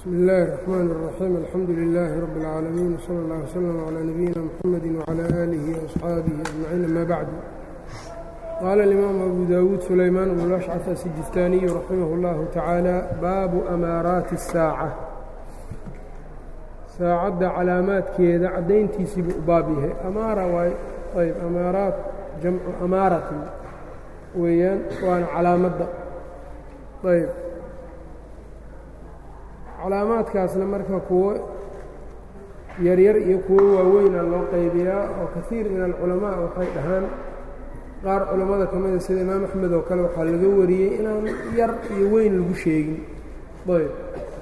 bsmi اllahi الرحmn الرaxيim alxamdu لilaahi rab اlcaalamiin wslى اllah wslm عlى nabiyina mxamedi wعlى aalihi وaصxaabihi aجmaciin ama bacdu qaala اlimaamu abu dawuud sulaymaan bn lashcaf asijistaaniyu raximah اllahu tacaala baabu amaaraati الsaaca saacadda calaamaadkeeda caddayntiisii buu u baab yahay amaara waay ayb amaaraat jamcu amaaratin weeyaan waana calaamadda ayb calaamaadkaasna marka kuwo yaryar iyo kuwo waaweyna loo qaybiyaa oo kaiir min alculamaa waxay dhahaan qaar culammada ka mida sida imaam axmed oo kale waxaa laga wariyey inaan yar iyo weyn lagu sheegin ayb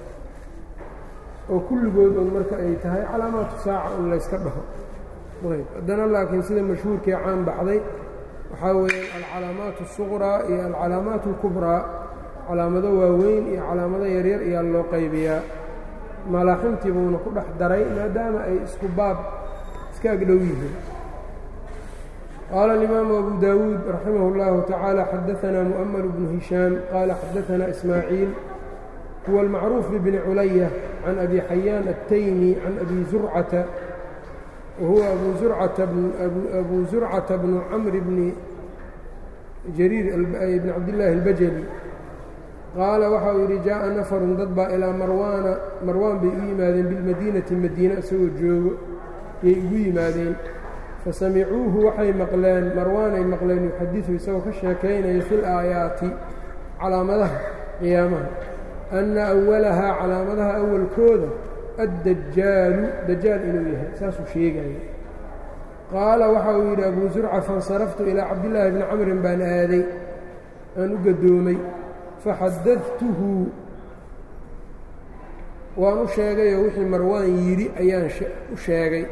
oo kulligood un marka ay tahay calaamaatu saaca un layska dhaho ayb haddana laakiin sida mashhuurkii caan baxday waxaa weeyaan alcalaamaat الsuqraa iyo alcalaamaat اlkubraa calaamado waaweyn iyo calaamado yaryar ayaa loo qaybiyaa malaaximtii buuna ku dhex daray maadaama ay isku baab iska agdhow yihiin qaala اlimaamu abu dawuud raximah اllahu tacaala xadaanaa mu'ml bnu hishaam qaala xadaanaa ismaaciil huwa almacruuf bibni culaya can abi xayaan الtaymi can abi zurcata wahuwa abu zurcata bnu camr bni jariir bn cabdillaahi اlbajali qaala waxa uu yidhi jaaءa nafarun dad baa ilaa marwaana marwaan bay u yimaadeen bilmadiinati madiina isagoo joogo yay ugu yimaadeen fasamicuuhu waxay maqleen marwaanay maqleen yuxadiثu isagoo ka sheekaynaya fi laayaati calaamadaha qiyaamaha anna awalahaa calaamadaha awalkooda addajaalu dajaal inuu yahay saasuu sheegaya qaala waxa uu yidhi abu zurca faاnsaraftu ilaa cabdillaahi bni camrin baan aaday aan u gadoomay faxadadtuhu waan u sheegayoo wixii marwaan yidhi ayaan u sheegay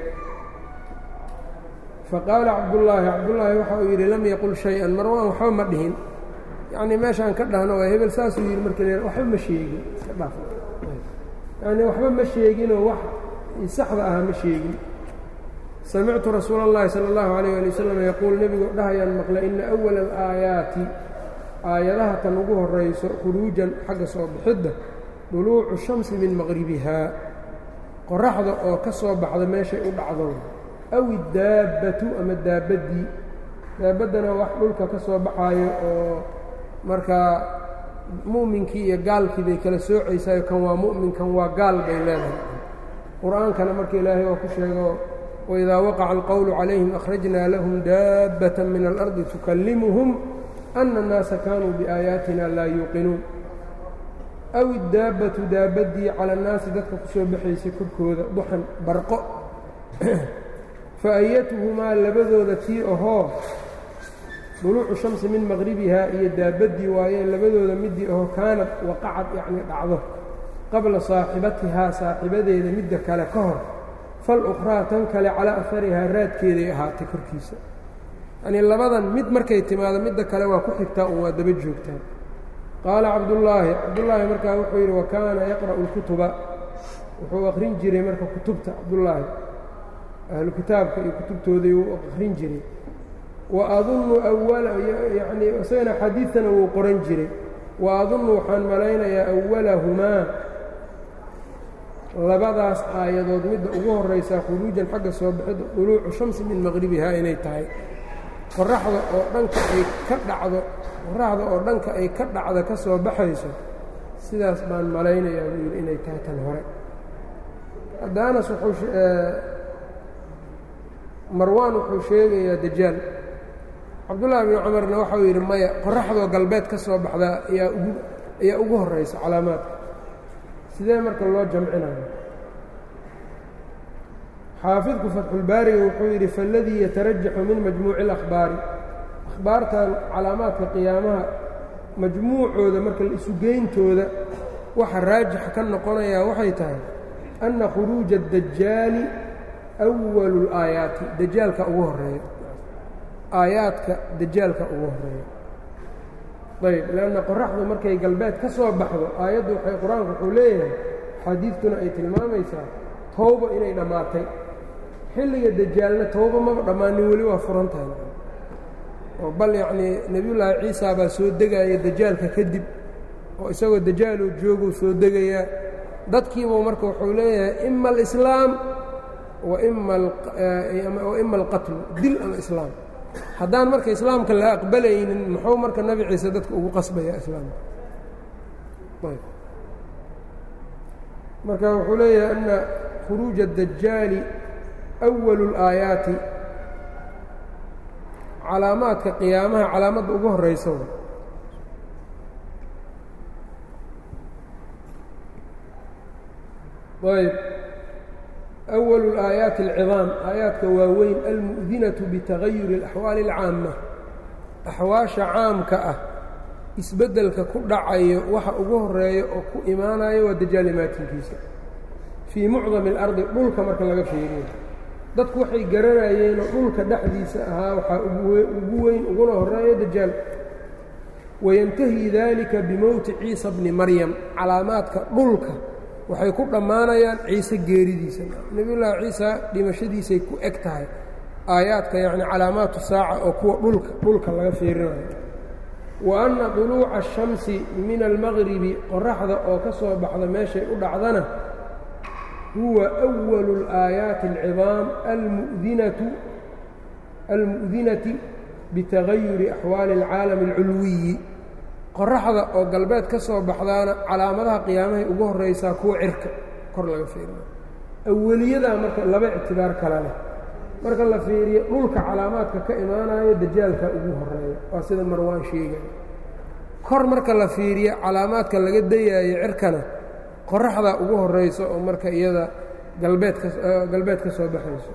faqaala cabdullaahi cabdullaahi waxa uu yidhi lam yaqul shay-an marwaan waxba ma dhihin yacnii meeshaan ka dhahno waa hebel saasuu yidhi marka le waxba ma sheegin iska dhaaf yacnii waxba ma sheeginoo wax saxda aha ma sheegin samictu rasuula اllahi salى اllahu عalيyه ali wasalam yaquul nebigu dhahayaan maqle ina أwala alaayaati aayadaha tan ugu horayso khuruujan xagga soo bixidda duluucu shamsi min maqribihaa qoraxda oo ka soo baxda meeshay u dhacdo aw iddaabbatu ama daabaddii daabaddana wax dhulka ka soo baxaayo oo markaa mu'minkii iyo gaalkii bay kala soocaysayo kan waa mu'min kan waa gaal bay leedahay qur-aankana marka ilaahay oo ku sheego waidaa waqaca alqowlu calayhim akhrajnaa lahum daabbata min alardi tukallimuhum ana الnaasa kaanuu biaayaatina laa yuuqinuun aw iddaabbatu daabaddii cala annaasi dadka ku soo baxaysay korkooda duxan barqo fa ayatuhumaa labadooda tii ahoo duluucu shamsi min maqribihaa iyo daabaddii waayeen labadooda midii ahoo kaanad waqacad yacnii dhacdo qabla saaxibatihaa saaxibadeeda midda kale ka hor falukhraa tan kale calaa afarihaa raadkeeday ahaatay korkiisa yacnii labadan mid markay timaado midda kale waa ku xigtaa un waa daba joogtaa qaala cabdullaahi cabdullaahi markaa wuxuu yidhi wa kaana yaqra'u lkutuba wuxuu akhrin jiray marka kutubta cabdullaahi ahlu kitaabka iyo kutubtoodii wuu akhrin jiray wa adunnu awala yacnii isagana xadiidtana wuu qoran jiray wa adunnu waxaan malaynayaa awalahumaa labadaas aayadood midda ugu horraysaa khuruujan xagga soo bixidda duluucu shamsi min maqribihaa inay tahay qoraxda oo dhanka ay ka dhacdo qoraxda oo dhanka ay ka dhacda ka soo baxayso sidaas baan malaynayaa buu yidhi inay tahay tan hore hadda anas wuxuu marwaan wuxuu sheegayaa dajaal cabdullaahi binu cumarna waxau yidhi maya qoraxdoo galbeed ka soo baxdaa ayaa ugu ayaa ugu horraysa calaamaadka sidee marka loo jamcinayo xaafidku fatxulbaariga wuxuu yidhi faاladii yatarajaxu min majmuuci اlakhbaari akhbaartan calaamaadka qiyaamaha majmuucooda marka isugeyntooda waxa raajixa ka noqonayaa waxay tahay anna khuruuja اdajaali أwalu اlaayaati dajaalka ugu horeeya aayaadka dajaalka ugu horeeya ayb lanna qoraxdu markay galbeed ka soo baxdo aayaddu waxay qur-aanku wuxuu leeyahay xadiidtuna ay tilmaamaysaa towba inay dhammaatay xilliga dajaalna towba maba dhammaanin weli waa furan tahay oo bal yacnii nebiyullaahi ciisa baa soo degaya dajaalka kadib oo isagoo dajaaloo jooguu soo degayaa dadkiibuu marka wuxuu leeyahay ima alislaam wa ima alqatlu dil ama islaam haddaan marka islaamka la aqbalaynin muxuu marka nebi ciise dadka ugu qasbayaa islaamka marka wuxuu leeyahay ana khuruuja الdajaali أwalu الaayaati calaamaadka qiyaamaha calaamadda ugu horeysa ayb أwalu الآayaaتi الciظaam aayaadka waaweyn almu'dinaةu bitagayuri الأxwaali الcaamة axwaasha caamka ah isbeddelka ku dhacayo waxa ugu horeeya oo ku imaanayo waa dajaalimaatinkiisa fii mucdami اlardi dhulka marka laga fiiriyo dadku waxay garanayeenoo dhulka dhexdiisa ahaa waxaa ugu weyn uguna horeeya dajaal wayantahi dalika bimowti ciisa bni maryam calaamaadka dhulka waxay ku dhammaanayaan ciise geeridiisa nebiyullaahi ciisa dhimashadiisay ku eg tahay aayaadka yacni calaamaatu saaca oo kuwa dhulka dhulka laga fiirinayo wa anna duluuca ashamsi min almaqribi qoraxda oo ka soo baxda meeshay u dhacdana huwa أwalu الآaayaati الciظaam almudinatu almu'dinati bitagayuri axwaali اlcaalami اlculwiyi qoraxda oo galbeed ka soo baxdaana calaamadaha qiyaamahay ugu horeysaa kuwa cirka kor laga fiiriyo aweliyadaa marka laba ictibaar kale leh marka la fiiriyo dhulka calaamaadka ka imaanayo dajaalka ugu horeeya waa sida marwaan sheegay kor marka la fiiriyo calaamaadka laga dayaayo cirkana qoraxdaa ugu horeyso oo marka iyada galbeedka galbeed ka soo baxayso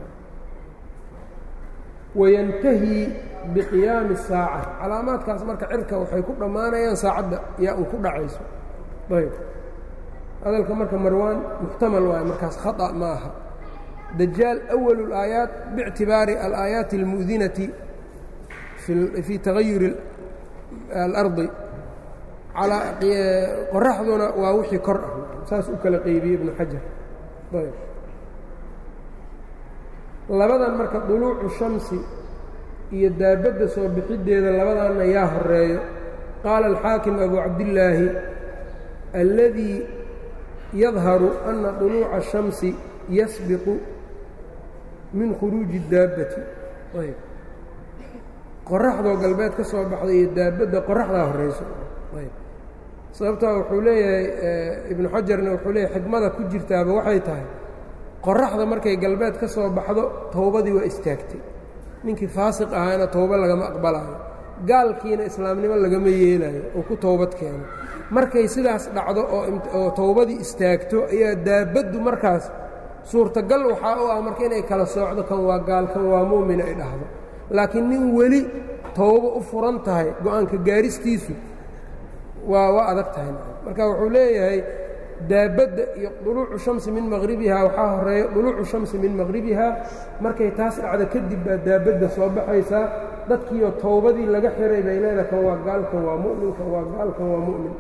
wayantahi biqiyaami saaca calaamaadkaas marka cirka waxay ku dhammaanayaan saacadda yaa un ku dhacayso ayb hadalka marka marwaan muxtamal waayo markaas khata ma aha dajaal awalu اlaayaat biictibaari alaayaati اlmu'dinati fii tagayuri alardi qoraxduna waa wixii kor ah saas u kala qeybiyey ibnu xajar ayb labadan marka duluucu shamsi iyo daabadda soo bixiddeeda labadaanna yaa horeeyo qaala alxaakim abu cabdillaahi alladii yadharu ana duluuca الshamsi yasbiqu min khuruuji اdaabbati ayb qoraxdoo galbeed ka soo baxday iyo daabadda qoraxdaa horeyso ayb sababtaa wuxuu leeyahay ibnu xajarna wuxuu leeyahay xikmada ku jirtaaba waxay tahay qoraxda markay galbeed ka soo baxdo towbadii waa istaagtay ninkii faasiq ahaana towbo lagama aqbalaayo gaalkiina islaamnimo lagama yeelayo oo ku towbad keeno markay sidaas dhacdo oo towbadii istaagto ayaa daabaddu markaas suurtagal waxaa u ah marka inay kala soocdo kan waa gaal kan waa mu'min ay dhahdo laakiin nin weli towbo u furan tahay go-aanka gaaristiisu waa waa adag tahay marka wuxuu leeyahay daabadda iyo duluucu shamsi min maqhribihaa waxaa horeeya duluucu shamsi min maqhribihaa markay taas dhacdo kadib baa daabadda soo baxaysaa dadkiioo towbadii laga xiray bay leedahay kan waa gaal kan waa mu'min kan waa gaal kan waa mu'min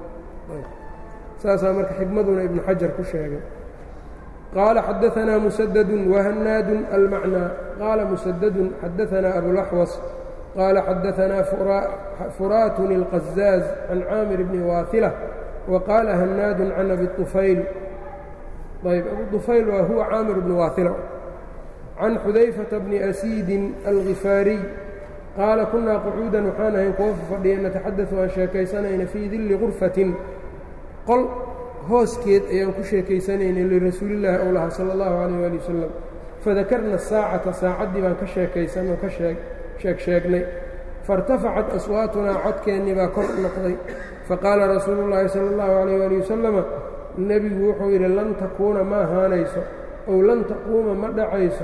saasaa marka xikmaduna ibnu xajar ku sheegay qaala xadaanaa musadadun wahannaadun almacnaa qaala musadadun xadaanaa abulaxwas qaala xadaanaa furaatun اlqazaaz can caamir bni waahila وqاaل hناad عن أbي طفayl ayb أbu طفayl waa huwa caamir بن waaثila عan xudayفaةa بن أسيidi الغiفاariي qaala kunaa qcuudan waxaan ahayn kuwa fadhiya nataxadaثu aan sheekaysanayna fii dilli غurfatin qol hooskeed ayaan ku sheekaysanaynay lirasuuli الlahi ow laha salى الlahu عalيه alي wasalam fadakarna الsaacata saacaddii baan ka sheekaysanoo ka sheeg sheegnay faاrtafacat aswaatunaa codkeennii baa kor noqday faqaala rasuulu اllaahi salى اllahu عalayh ali wasalama nebigu wuxuu yidhi lan takuuna ma ahaanayso ow lan taquuma ma dhacayso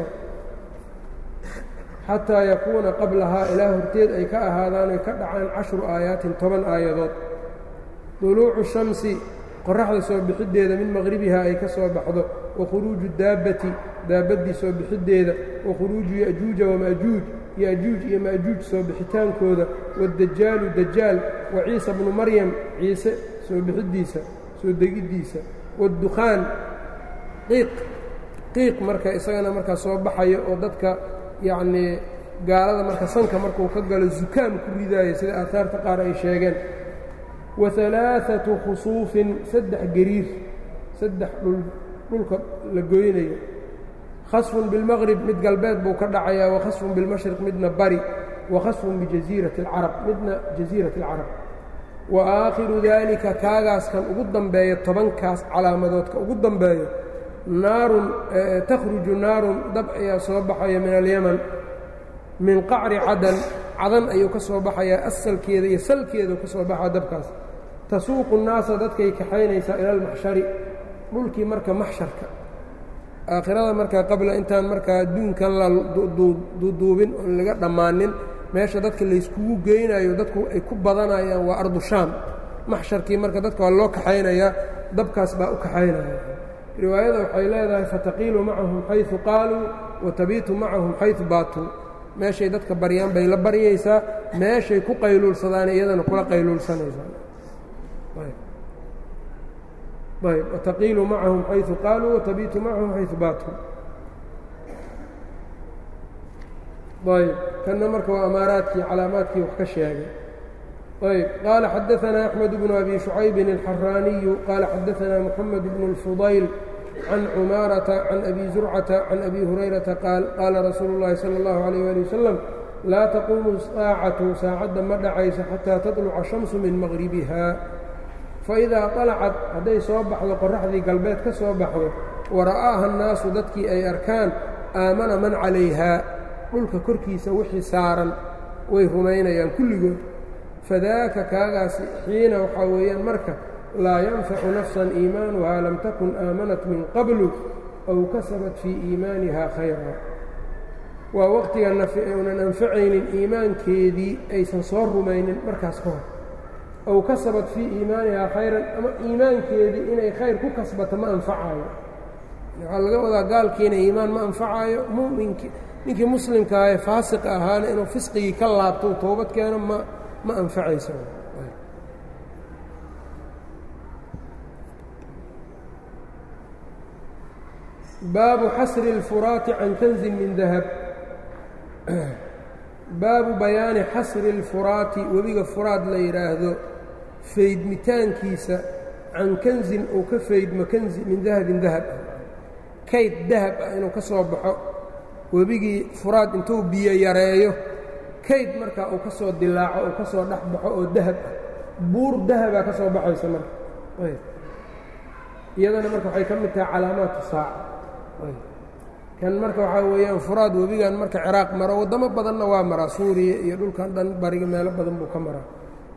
xataa yakuuna qablahaa ilaa horteed ay ka ahaadaan oy ka dhacaan cashru aayaatin toban aayadood duluucu shamsi qoraxda soo bixiddeeda min maqhribihaa ay ka soo baxdo wa khuruuju daabbati daabaddii soo bixiddeeda wa khuruuju ya'juuja wama'juuj ya'juuj iyo ma'juuj soo bixitaankooda waddajaalu dajaal wa ciisa bnu maryam ciise soo bixiddiisa soo degiddiisa waddukhaan qiiq qiiq marka isagana markaa soo baxayo oo dadka yacnii gaalada marka sanka markuu ka galo zukaam ku ridaaya sida aahaarta qaar ay sheegeen wa alaaatu khusuufin saddex gariir saddex dhul dhulka la goynayo khasfun bilmaqrib mid galbeed buu ka dhacayaa wakhasfun bilmashriq midna bari wakhasfun bijasiirati اlcarab midna jasiirati اlcarab wa aakhiru daalika kaagaas kan ugu dambeeyo tobankaas calaamadoodka ugu dambeeyo naarun takhruju naarun dab ayaa soo baxaya min alyaman min qacri cadan cadan ayuu ka soo baxayaa asalkeeda iyo salkeedu ka soo baxaa dabkaas tasuuqu nnaasa dadkay kaxaynaysaa ila almaxshari dhulkii marka maxsharka aakhirada markaa qabla intaan markaa adduunkan la duuduubin oon laga dhammaanin meesha dadka layskugu geynayo dadku ay ku badanayaan waa ardu shaam maxsharkii marka dadka waa loo kaxaynayaa dabkaas baa u kaxaynaya riwaayada waxay leedahay fataqiilu macahum xayثu qaaluu watabiitu macahum xayثu baatuu meeshay dadka baryaan bay la baryaysaa meeshay ku qayluulsadaan iyadana kula qayluulsanaysaa ayb wataqiilu macahum xayثu qaaluu watabiitu macahum xayثu baatuu ayb kanna marka waa amaaraadkii calaamaadkii wax ka sheegay ayb qaala xadaثna أxmed bnu abi شhucaybin الxaraaniyu qaala xadaثna mxamed bnu الfudayl can cumaarata can abi zurcata can abi hurayrata qaal qaala rasuulu اllahi salى اllahu عalيyه ali wasalam laa taquumu saacatu saacadda ma dhacayso xataa taطluca shamsu min maqribiha faidaa طalacad hadday soo baxdo qoraxdii galbeed ka soo baxdo wara'aaha الnaasu dadkii ay arkaan aamana man calayha dhulka korkiisa wixii saaran way rumaynayaan kulligood fadaaka kaagaasi xiina waxaa weeyaan marka laa yanfacu nafsan iimaanuhaa lam takun aamanat min qablu aw kasabat fii iimaaniha khayra waa waqtiga unan anfacaynin iimaankeedii aysan soo rumaynin markaas ka hor aw kasabat fii iimaanihaa khayran ama iimaankeedii inay khayr ku kasbato ma anfacaayo waxaa laga wadaa gaalkiina iimaan ma anfacaayo muminkii ninkii muslimkaa ee faasiqa ahaana inuu fisqigii ka laabto u toobad keeno ma ma anfacayso baabu xasri اlfuraati can kanzin min dahab baabu bayaani xasri اlfuraati webiga furaad la yidhaahdo faydmitaankiisa can kanzin uu ka faydmo kanzi min dahabin dahab ah kayd dahab ah inuu ka soo baxo webigii furaad intuu biyo yareeyo kayd markaa uu ka soo dilaaco uu ka soo dhex baxo oo dahab ah buur dahabaa ka soo baxaysa marka iyadana marka waxay ka mid tahay calaamaatu saaca kan marka waxaa weeyaan furaad webigan marka ciraaq maro waddamo badanna waa maraa suuriya iyo dhulkan dhan bariga meelo badan buu ka maraa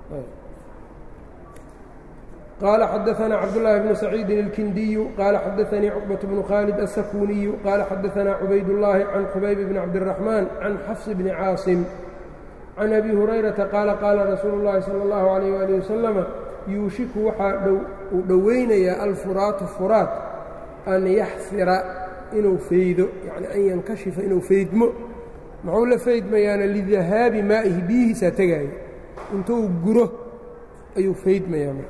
qال xdثna cبداللahi بن سacيidi الkindiyu qال xadaثnii cقبة بن khالد السkuniyu qال xadaثna cubayd اللahi can xubayb بn cabdالرaحmن can xفص بn cاaصم can أbي هurayرaةa qaala qaala rasuulu الlahi salى الlaه عalيه وaلiه وasلم yuushiku waxaa uu dhoweynayaa alfuraatu furaat an yaxsira inuu faydo yani an yankashifa inuu faydmo muxuu la faydmayaana lidahaabi maa'ihi biyihiisaa tegaayo intuu guro ayuu faydmayaa marka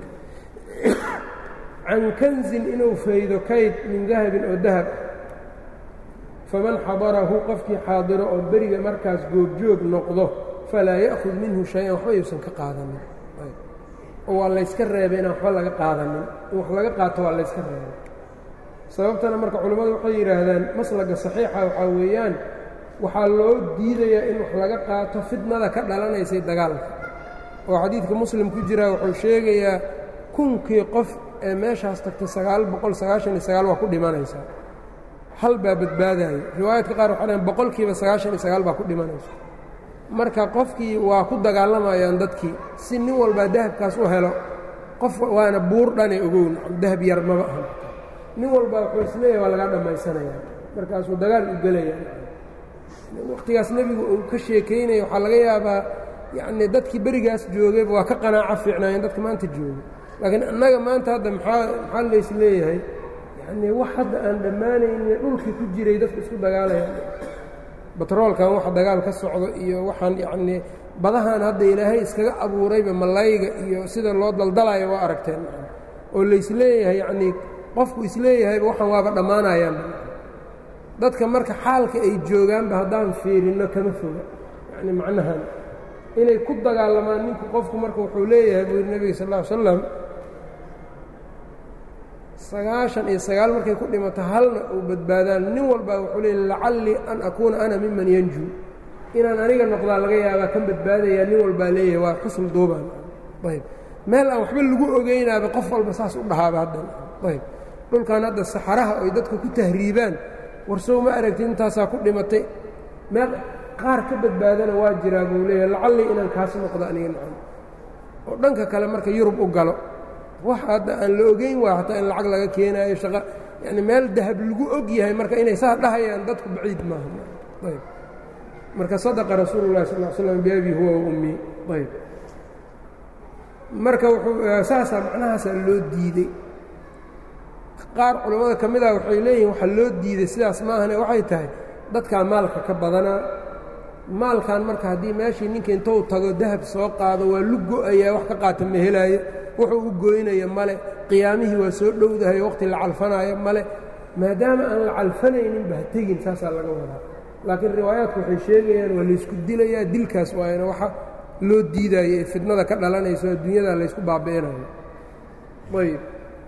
can kanzin inuu faydo kayd min dahabin oo dahab faman xadarahu qofkii xaadiro oo beriga markaas goobjoog noqdo falaa ya'khud minhu shay-an waxba yuusan ka qaadanin oo waa layska reebay inaan waxba laga qaadanin in wax laga qaato waa layska reebay sababtana marka culimmadu waxay yidhaahdaan maslaga saxiixa waxaa weeyaan waxaa loo diidayaa in wax laga qaato fitnada ka dhalanaysay dagaalka oo xadiidka muslim ku jiraa wuxuu sheegayaa kunkii qof ee meeshaas tagtay sagaal boqol sagaashan iyo sagaal waa ku dhimanaysaa hal baa badbaadaayo riwaayadka qaar waxay dhahan boqolkiiba sagaashan iyo sagaal baa ku dhimanaysa marka qofkii waa ku dagaalamayaan dadkii si nin walbaa dahabkaas u helo qof waana buur dhane ogown dahab yar maba aha nin walbaa wuxuu isleeyahay waa laga dhammaysanayaa markaasuu dagaal u gelayaa wakhtigaas nebigu uu ka sheekaynaya waxaa laga yaabaa yacnii dadkii berigaas joogayba waa ka qanaaco fiicnaayeen dadka maanta jooga laakiin annaga maanta hadda maxaa maxaa lays leeyahay yacnii wax hadda aan dhammaanayni dhulkii ku jiray dadku isku dagaalayaan batroolkan waxa dagaal ka socdo iyo waxaan yacnii badahan hadda ilaahay iskaga abuurayba malayga iyo sida loo daldalayo waa aragteen oo laysleeyahay yacnii qofku isleeyahayba waxaan waaba dhammaanayaan dadka marka xaalka ay joogaanba haddaan fiirinno kama foga yacni macnahan inay ku dagaalamaan ninku qofku marka wuxuu leeyahay buu yidhi nebiga sal ll ly slam sagaashan iyo sagaal markay ku dhimato halna uu badbaadaan nin walbaa wuxuu leey lacallii an akuuna ana miman yanjuu inaan aniga noqdaa laga yaabaa kan badbaadayaa nin walbaa leeyahay waa xusn duubaan ayb meel aan waxba lagu ogeynaaba qof walba saas u dhahaaba haddan ayb dhulkan hadda saxaraha oy dadka ku tahriibaan warsow ma aragtid intaasaa ku dhimatay meel qaar ka badbaadana waa jiraa buu leeyahay lacallii inaan kaas noqdo aniga nacam oo dhanka kale marka yurub u galo wax hadda aan la ogeyn waa hataa in lacag laga keenaayo shaqa yani meel dahab lagu og yahay marka inay saa dhahayaan dadku baciid maaha ayb marka sadaqa rasuulu llahi sal l slam biabi huwa wa ummi ayb marka wuxuu saasaa macnahaasaa loo diidey qaar culammada ka mid ah waxay leeyihin waxaa loo diiday sidaas maahane waxay tahay dadkaa maalka ka badanaa maalkan marka haddii meeshii ninka intou tago dahab soo qaado waa lu go-ayaa wax ka qaata ma helaayo wuxuu u goynaya male qiyaamihii waa soo dhowdahayo waqti la calfanaayo male maadaama aan la calfanaynin ba ha tegin saasaa laga wadaa laakiin riwaayaadku waxay sheegayaan waa laysku dilayaa dilkaas waayana waxa loo diidaayo ee fidnada ka dhalanayso adduunyada laysku baabi'inayo ayb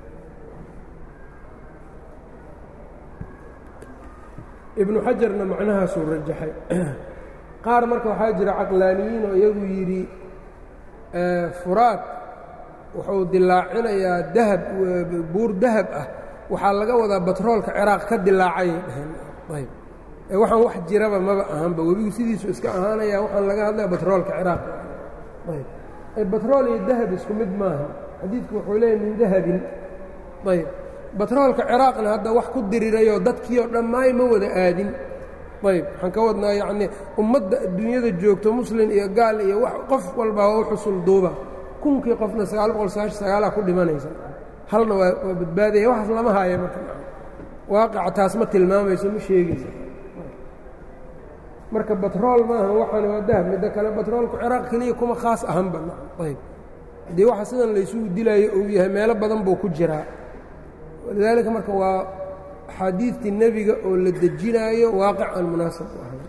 ibnu xajarna macnahaasuu rajaxay qaar marka waxaa jira caqlaaniyiin oo iyagu yidhi furaad wuxuu dilaacinayaa dahab buur dahab ah waxaa laga wadaa batroolka ciraaq ka dilaacayay dhaheen ayb ee waxaan wax jiraba maba ahanba webigu sidiisu iska ahaanaya waxaan laga hadlaya batroolka ciraaq ayb batrool iyo dahab isku mid maaha xadiidku wuxuu leeyahy min dahabin ayb batroolka ciraaqna hadda wax ku dirirayoo dadkiioo dhammaay ma wada aadin ayb waxaan ka wadnaa yacnii ummadda adduunyada joogto muslin iyo gaal iyo wax qof walbaa waa u xusul duuba kunkii qofna sagaal boqol sagaashan sagaalaa ku dhimanaysa halna waa waa badbaadaya waxaas lama haaya marka waaqaca taas ma tilmaamayso ma sheegaysa marka batrool maaha waxaan waa dahab midda kale batroolku ciraaq keliya kuma khaas ahanba ayb haddii waxa sidan laysugu dilaayo uu yahay meelo badan buu ku jiraa walidaalika marka waa axaadiidtii nebiga oo la dejinaayo waaqic aan munaasab u ahayn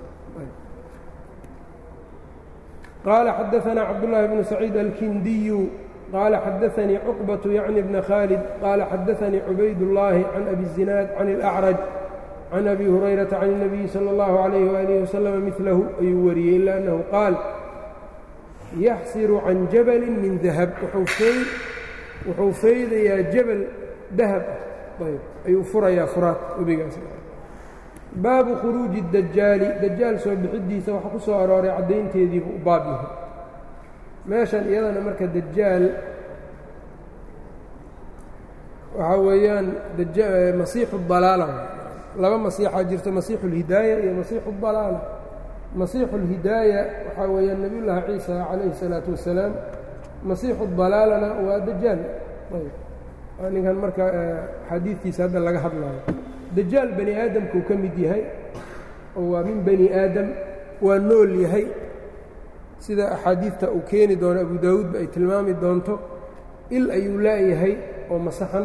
qaala xadaثna cabdالlahi bnu saciid alkindiyu qaala xadaثanii cuqbaة yacni bna khaalid qaala xadaثanii cubaydالlaahi can abi الzinaad can اlأcraj can abi hurayrata can الnabiyi salى اllahu عalayh waalih waslama milahu ayuu wariyey ila annahu qaal yaxsiru can jabali min dahab wuxuu feydayaa jabal dahab ah ayb ayuu furayaa furaad webigaas baabu khuruuji dajaali dajaal soo bixidiisa waxaa ku soo arooray caddaynteediibuu u baab yahay meeshan iyadana marka dajaal waxaa weeyaan masiixu dalaala laba masiixaa jirto masiixu اlhidaaya iyo masiixu اdalaala masiixu اlhidaaya waxaa weeyaan nebiy llaahi ciisa calayhi الsalaatu wasalaam masiixu dalaalana waa dajaal ayb ninkan marka xadiidkiisa hadda laga hadlaayo dajaal bani aadamkuu ka mid yahay oo waa min bani aadam waa nool yahay sida axaadiidta uu keeni doono abu daawuudba ay tilmaami doonto il ayuu laayahay oo masaxan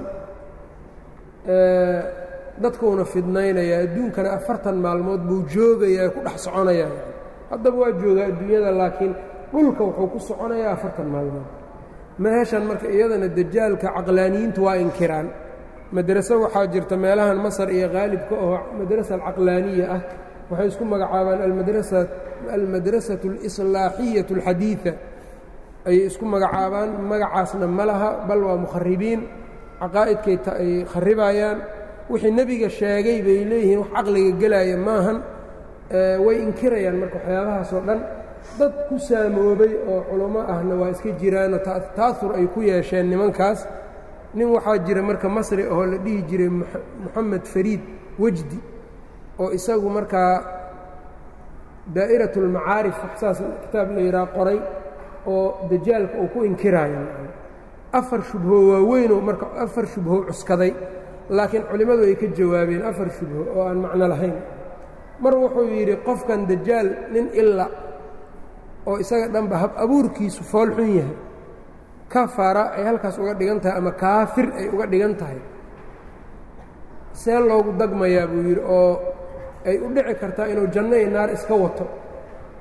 dadkuuna fidnaynayaa adduunkana afartan maalmood buu joogayaa ku dhex soconayaa haddaba waa joogaa adduunyada laakiin dhulka wuxuu ku soconayaa afartan maalmood meeshan marka iyadana dajaalka caqlaaniyiintu waa inkiraan madraso waxaa jirta meelahan masar iyo qaalibka oo madrasa alcaqlaaniya ah waxay isku magacaabaan almadrasatu alislaaxiyatu alxadiida ayay isku magacaabaan magacaasna ma laha bal waa mukharibiin caqaa'idkay ay kharibayaan wixii nebiga sheegay bay leeyihiin wax caqliga gelaya maahan way inkirayaan marka waxyaabahaasoo dhan dad ku saamoobay oo culummo ahna waa iska jiraanoo ta'ahur ay ku yeesheen nimankaas nin waxaa jira marka masri oo la dhihi jiray moxamed fariid wejdi oo isagu markaa daa'irat اlmacaarif waxsaas kitaab la yidhaha qoray oo dajaalka uu ku inkiraayo afar shubho waaweynoo marka afar shubho cuskaday laakiin culimmadu ay ka jawaabeen afar shubho oo aan macno lahayn mar wuxuu yidhi qofkan dajaal nin ila oo isaga dhanba hab abuurkiisu fool xun yahay kafara ay halkaas uga dhigan tahay ama kaafir ay uga dhigan tahay see loogu dagmayaa buu yidhi oo ay u dhici kartaa inuu janno iyo naar iska wato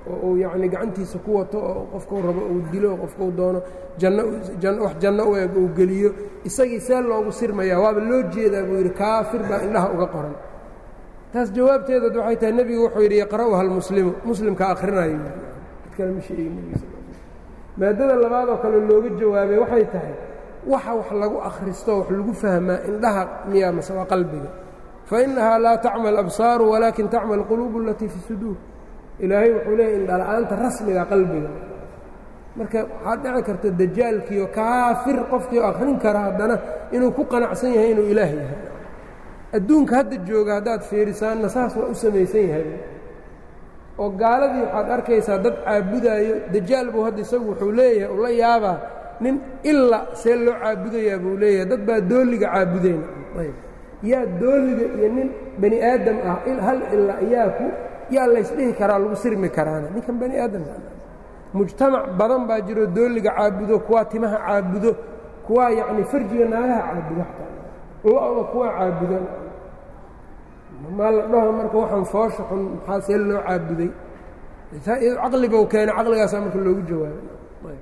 oo uu yacnii gacantiisa ku wato oo qofkuu rabo uu dilo oo qofkuu doono janno wax janno u eg uu geliyo isagii see loogu sirmayaa waaba loo jeedaa buu yidhi kaafir baa indhaha uga qoran taas jawaabteedood waxay tahay nebigu wuxuu yidhi yaqra'uha almuslimu muslimka akhrinayo cid kale ma sheegin nebiga sal maadada labaadoo kale looga jawaabay waxay tahay waxa wax lagu akhristo wax lagu fahmaa indhaha miyaa mase waa qalbiga fa innahaa laa tacma alabsaaru walaakin tacma alquluubu alatii fi suduur ilaahay wuxuu leeyay indhala-aanta rasmiga qalbiga marka waxaad dhici karta dajaalkiiyo kaafir qofkii oo akhrin kara haddana inuu ku qanacsan yahay inuu ilaah yahay adduunka hadda jooga haddaad fiirisaanna saas waa u samaysan yahay oo gaaladii waxaad arkaysaa dad caabudaayo dajaal buu hadda isagu wuxuu leeyahay uu la yaabaa nin ila see loo caabudayaa buu leeyahay dad baa dooliga caabudayna ayb yaa dooliga iyo nin bani aadam ah hal ila yaa ku yaa laysdhihi karaa lagu sirmi karaana ninkan bani aadamka mujtamac badan baa jiro dooliga caabudo kuwaa timaha caabudo kuwaa yacni farjiga naagaha caabudo xataa lo-da kuwaa caabudo maa la dhaho marka waxaan foosha xun maxaa see loo caabuday caqlibow keenay caqligaasaa marka loogu jawaabay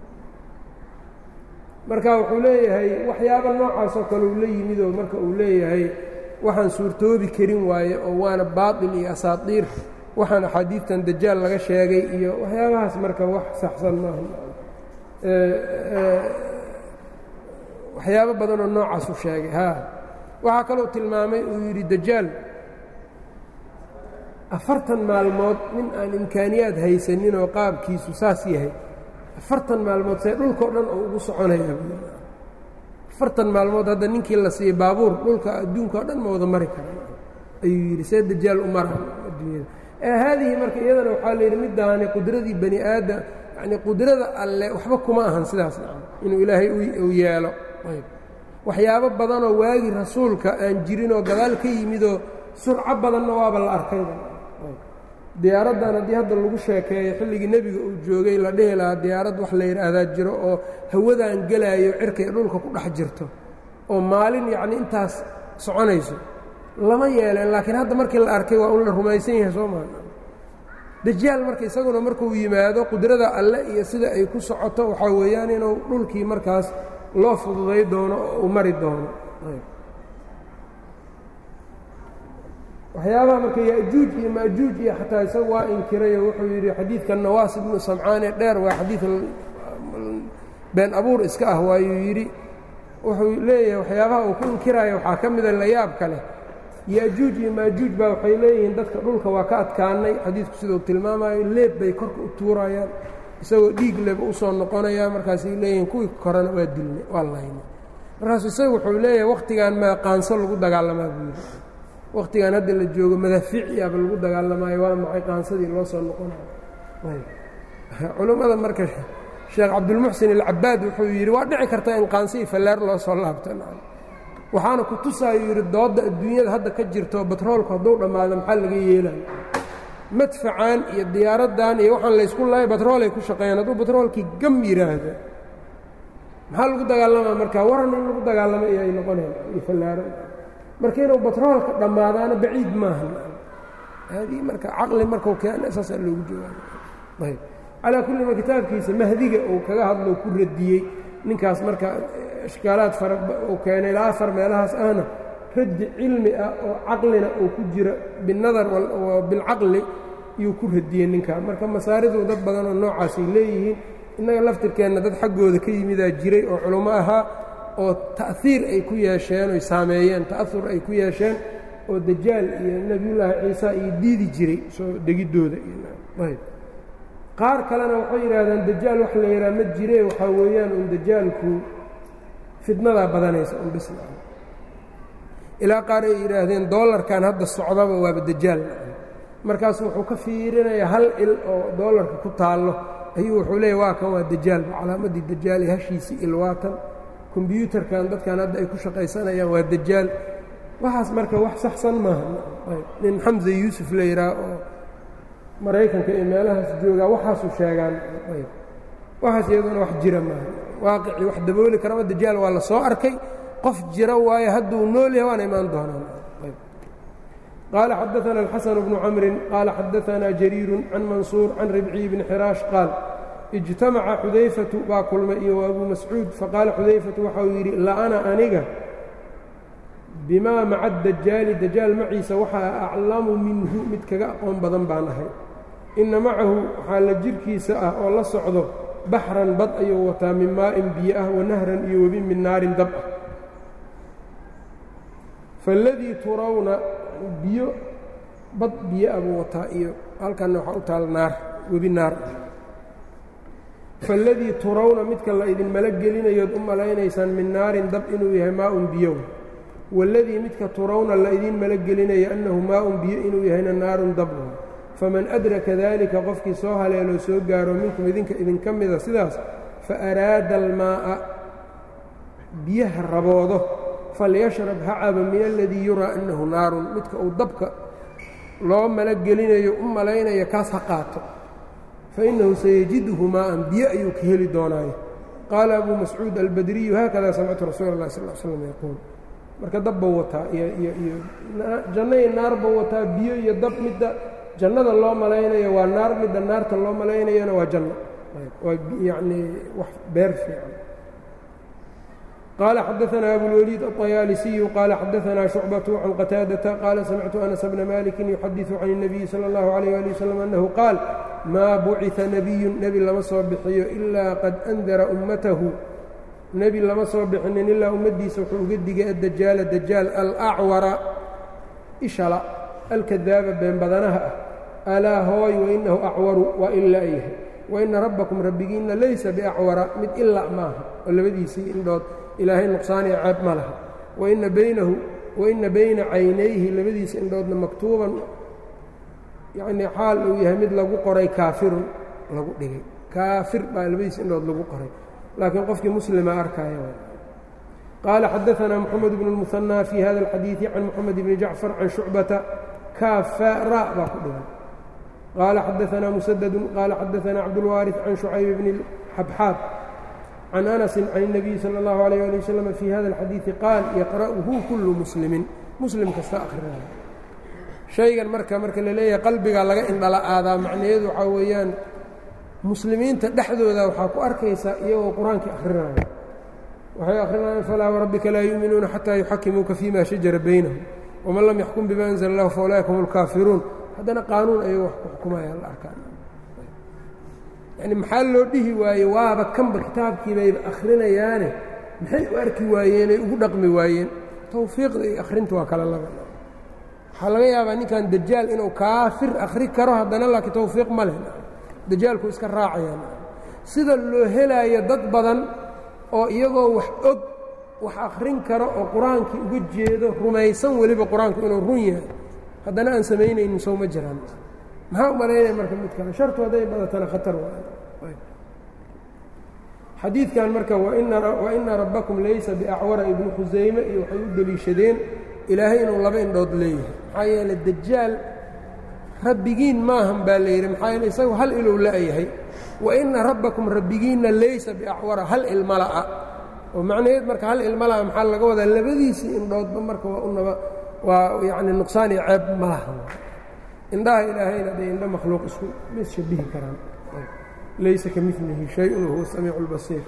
marka wuxuu leeyahay waxyaaba noocaasoo kale uu la yimid oo marka uu leeyahay waxaan suurtoobi karin waaye oo waana baatil iyo asaatiir waxaan axaadiidtan dajaal laga sheegay iyo waxyaabahaas marka wax saxsan maaha waxyaabo badanoo noocaas u sheegay ha waxaa kaloo tilmaamay uu yidhi dajaal afartan maalmood nin aan imkaaniyaad haysanin oo qaabkiisu saas yahay afartan maalmood see dhulkao dhan oo ugu soconaya afartan maalmood hadda ninkii la siiyey baabuur dhulka adduunka o dhan ma wada mari kara ayuu yidhi see dajaal u mara adduunyada haadihi marka iyadana waxaa la yidhi middaani qudradii bani aadam yacnii qudrada alle waxba kuma ahan sidaas inuu ilaahay u yeelo waxyaabo badanoo waagi rasuulka aan jirinoo gadaal ka yimidoo surco badanna waaba la arkayba diyaaraddan haddii hadda lagu sheekeeyo xilligii nebiga uu joogay la dhihi lahaa diyaarad wax la yidhaahdaa jiro oo hawadaan gelaayo cirkay dhulka ku dhex jirto oo maalin yacni intaas soconayso lama yeeleen laakiin hadda markii la arkay waa un la rumaysan yahay soo maa dajaal marka isaguna markuu yimaado qudrada alle iyo sida ay ku socoto waxaa weeyaan inuu dhulkii markaas loo fududay doono oo uu mari doono waxyaabaha marka yajuuj iyo maajuuj iyo xataa isagu waa inkirayoo wuxuu yidhi xadiidka nawaas ibnu samcaane dheer waa xadiid been abuur iska ah waayuu yidhi wuxuu leeyahay waxyaabaha uu ku inkiraya waxaa ka mida layaabka leh yajuuj iyo maajuuj baa waxay leeyihiin dadka dhulka waa ka adkaanay xadiidku sidau tilmaamayo leeb bay korka u tuurayaan isagoo dhiig leba usoo noqonaya markaasay leeyihiin kuwii korena waa dilnay waa laynay markaasu isagu wuxuu leeyahay wakhtigan maa qaanso lagu dagaalamaa buu yidhi wakhtigan hadda la joogo madaafiiciaba lagu dagaalamaayo waa maxay qaansadii loo soo noqonayo culummada marka sheekh cabdulmuxsin alcabaad wuxuu yidhi waa dhici karta in qaanso iyo fallaar loo soo laabto waxaana ku tusaayuu yidhi doodda adduunyada hadda ka jirto batroolku hadduu dhammaado maxaa laga yeelayo madfacan iyo diyaaraddan iyo waxaan laysku lahay batroolay ku shaqeeyaan hadduu batroolkii gam yidhaahdo maxaa lagu dagaalamaa marka waran in lagu dagaalamo iyo ay noqoneen iyo fallaaro marka inuu batroolka dhammaadaana baciid maaha haadii marka caqli markau keena saasaa loogu jawaaba ayb calaa kulli ma kitaabkiisa mahdiga uu kaga hadlo ku radiyey ninkaas marka ishkaalaad fara uu keenay ilaa afar meelahaas ahna raddi cilmi ah oo caqlina uu ku jiro binadar bilcaqli iyuu ku radiyey ninkaa marka masaaridu dad badanoo noocaasay leeyihiin innaga laftirkeenna dad xaggooda ka yimidaa jiray oo culummo ahaa oo ta'hiir ay ku yeesheen oy saameeyeen ta'ahur ay ku yeesheen oo dajaal iyo nebiyullaahi ciisa iyo diidi jiray soo degiddooda iyoayb qaar kalena waxay yidhaahdeen dajaal wax la yidhaha ma jire waxaa weeyaan un dajaalku fidnadaa badanaysa un bisna ilaa qaar ay yidhaahdeen doolarkan hadda socdaba waaba dajaal markaasu wuxuu ka fiirinayaa hal il oo doolarka ku taallo ayuu wuxuu leeyahy waa kan waa dajaalba calaamaddii dajaal ee hashiisii il waatan kombyuutarkan dadkan hadda ay ku shaqaysanayaan waa dajaal waxaas marka wax saxsan maaha nin xamse yuusuf la yidhaah oo maraykanka iyo meelahaas joogaa waxaasuu sheegaan waxaas iyaduna wax jira maaha waaqicii wax dabooli karama dajaal waa la soo arkay qof jira waayo hadduu nool yahay waana imaan doonaan qaala xadaثna الxaسن بن cmri qaala xadaثna jariir can mansuur can ribciy bni xiraash qaal اجtamaca xudayfatu baa kulmay iyo abu mascuud faqaala xudayfatu waxa uu yidhi la'ana aniga bimaa maca dajaali dajaal maciisa waxaa aclamu minhu mid kaga aqoon badan baan ahay inna macahu waxaa la jirhkiisa ah oo la socdo baxran bad ayuu wataa min maa'in biyo ah wa nahran iyo webi min naarin dab ah faaladii turawna biyo bad biyo ah buu wataa iyo halkanna waxaa u taal naar webi naar faaladii turawna midka la idinmala gelinayood u malaynaysaan min naarin dab inuu yahay maa-un biyow waaladii midka turawna la idiin mala gelinayo annahu maa-un biyo inuu yahayna naarun dabwa faman adraka daalika qofkii soo haleeloo soo gaaro minkum idinka idinka mida sidaas fa araada almaa'a biyaha raboodo falyashrab ha caba min aladii yuraa annahu naarun midka uu dabka loo mala gelinayo u malaynaya kaas ha qaato fainahu sayajiduhu maa'an biyo ayuu ka heli doonaayo qaala abuu mascuud albadriyu haakada samictu rasuula اllahi sal l slam yaquul marka dab bau wataa iyo iyo iyo janno iyo naar bau wataa biyo iyo dab midda jannada loo malaynayo waa naar midda naarta loo malaynayana waa janno waa yacnii wax beer fiican qaala xadaثna abulwliid الطayaalisiyu qaala xadaثna شhucbaة can qataadaةa qaala samictu anas bna maliki yuxadiثu can الnabiyi salى اllahu عalيyه ali wslam annahu qaal maa buciثa nebiyu nebi lama soo bixiyo ilaa qad andara ummatahu nebi lama soo bixinin ilaa ummaddiisa wuxuu uga digay addajaala dajaal alacwara ishala alkadaaba been badanaha ah alaa hooy wainahu acwaru waa ila yahay waina rabbakum rabbigiinna laysa biacwara mid ila maaha oo labadiisii indhood ilaahay nuqsaaniyo ceeb ma laha waina baynahu waina bayna caynayhi labadiisa indhoodna maktuuban yacnii xaal uu yahay mid lagu qoray kaafirun lagu dhigay kaafir baa labadiisa indhood lagu qoray laakiin qofkii muslima arkaya qaala xadaثna mxamed bn الmuثanى fii hada اlxadiiثi can moxamed bni jacfar can shucbata kaafara baa ku dhigan qaala xadaثna musaddu qaala xadaثna cabdاlwaariث can shucayb bni xabxaab can anasi can الnabiyi salى اllahu عalيه ali waslm fii hada اlxadiiثi qaal yaqra'uhu kulu muslimin muslim kasta akhrinayo shaygan marka marka la leeyahay qalbiga laga indhala aadaa macnaheedu waxaa weeyaan muslimiinta dhexdooda waxaa ku arkaysaa iyagoo qur-aankii akhrinaya waxay akhrinayaan falaa warabbika laa yuuminuuna xataa yuxakimuuka fima shajara baynahum waman lam yaxkum bima anzla اllahu faulaa'ika hum اlkaafiruun haddana qaanuun ayagoo wax ku xukumaya la arkaa yani maxaa loo dhihi waaye waaba kanba kitaabkii bayba akhrinayaane maxay u arki waayeenay ugu dhaqmi waayeen tawfiiqda iyo akhrinta waa kala laba waxaa laga yaabaa ninkan dajaal inuu kaafir akhri karo haddana laakiin tawfiiq ma leh dajaalku iska raacayaan sida loo helaayo dad badan oo iyagoo wax og wax akhrin karo oo qur-aankii uga jeedo rumaysan weliba qur-aanku inuu run yahay haddana aan samaynaynin sow ma jiraan maxaa u malaynaya marka midkaan shartu hadday badatana khatar xadiidkan marka waina rabbakum laysa biacwara ibnu khusayme iyo waxay u deliishadeen ilaahay inuu laba indhood leeyahay maxaa yeele dajaal rabbigiin maahan baa la yidhi maxaa yeele isagu hal ilow la'yahay waina rabbakum rabbigiinna laysa biacwara hal ilmala'a oo macnaheed marka hal ilmala'a maxaa laga wadaa labadiisii indhoodba marka waa unaba waa yacni nuqsaan iyo ceeb ma laha indhaha ilaahayna dee indho makhluuq isku mis shabihi karaan laysa ka milihi shay-un wahuwa samiicu اlbasiir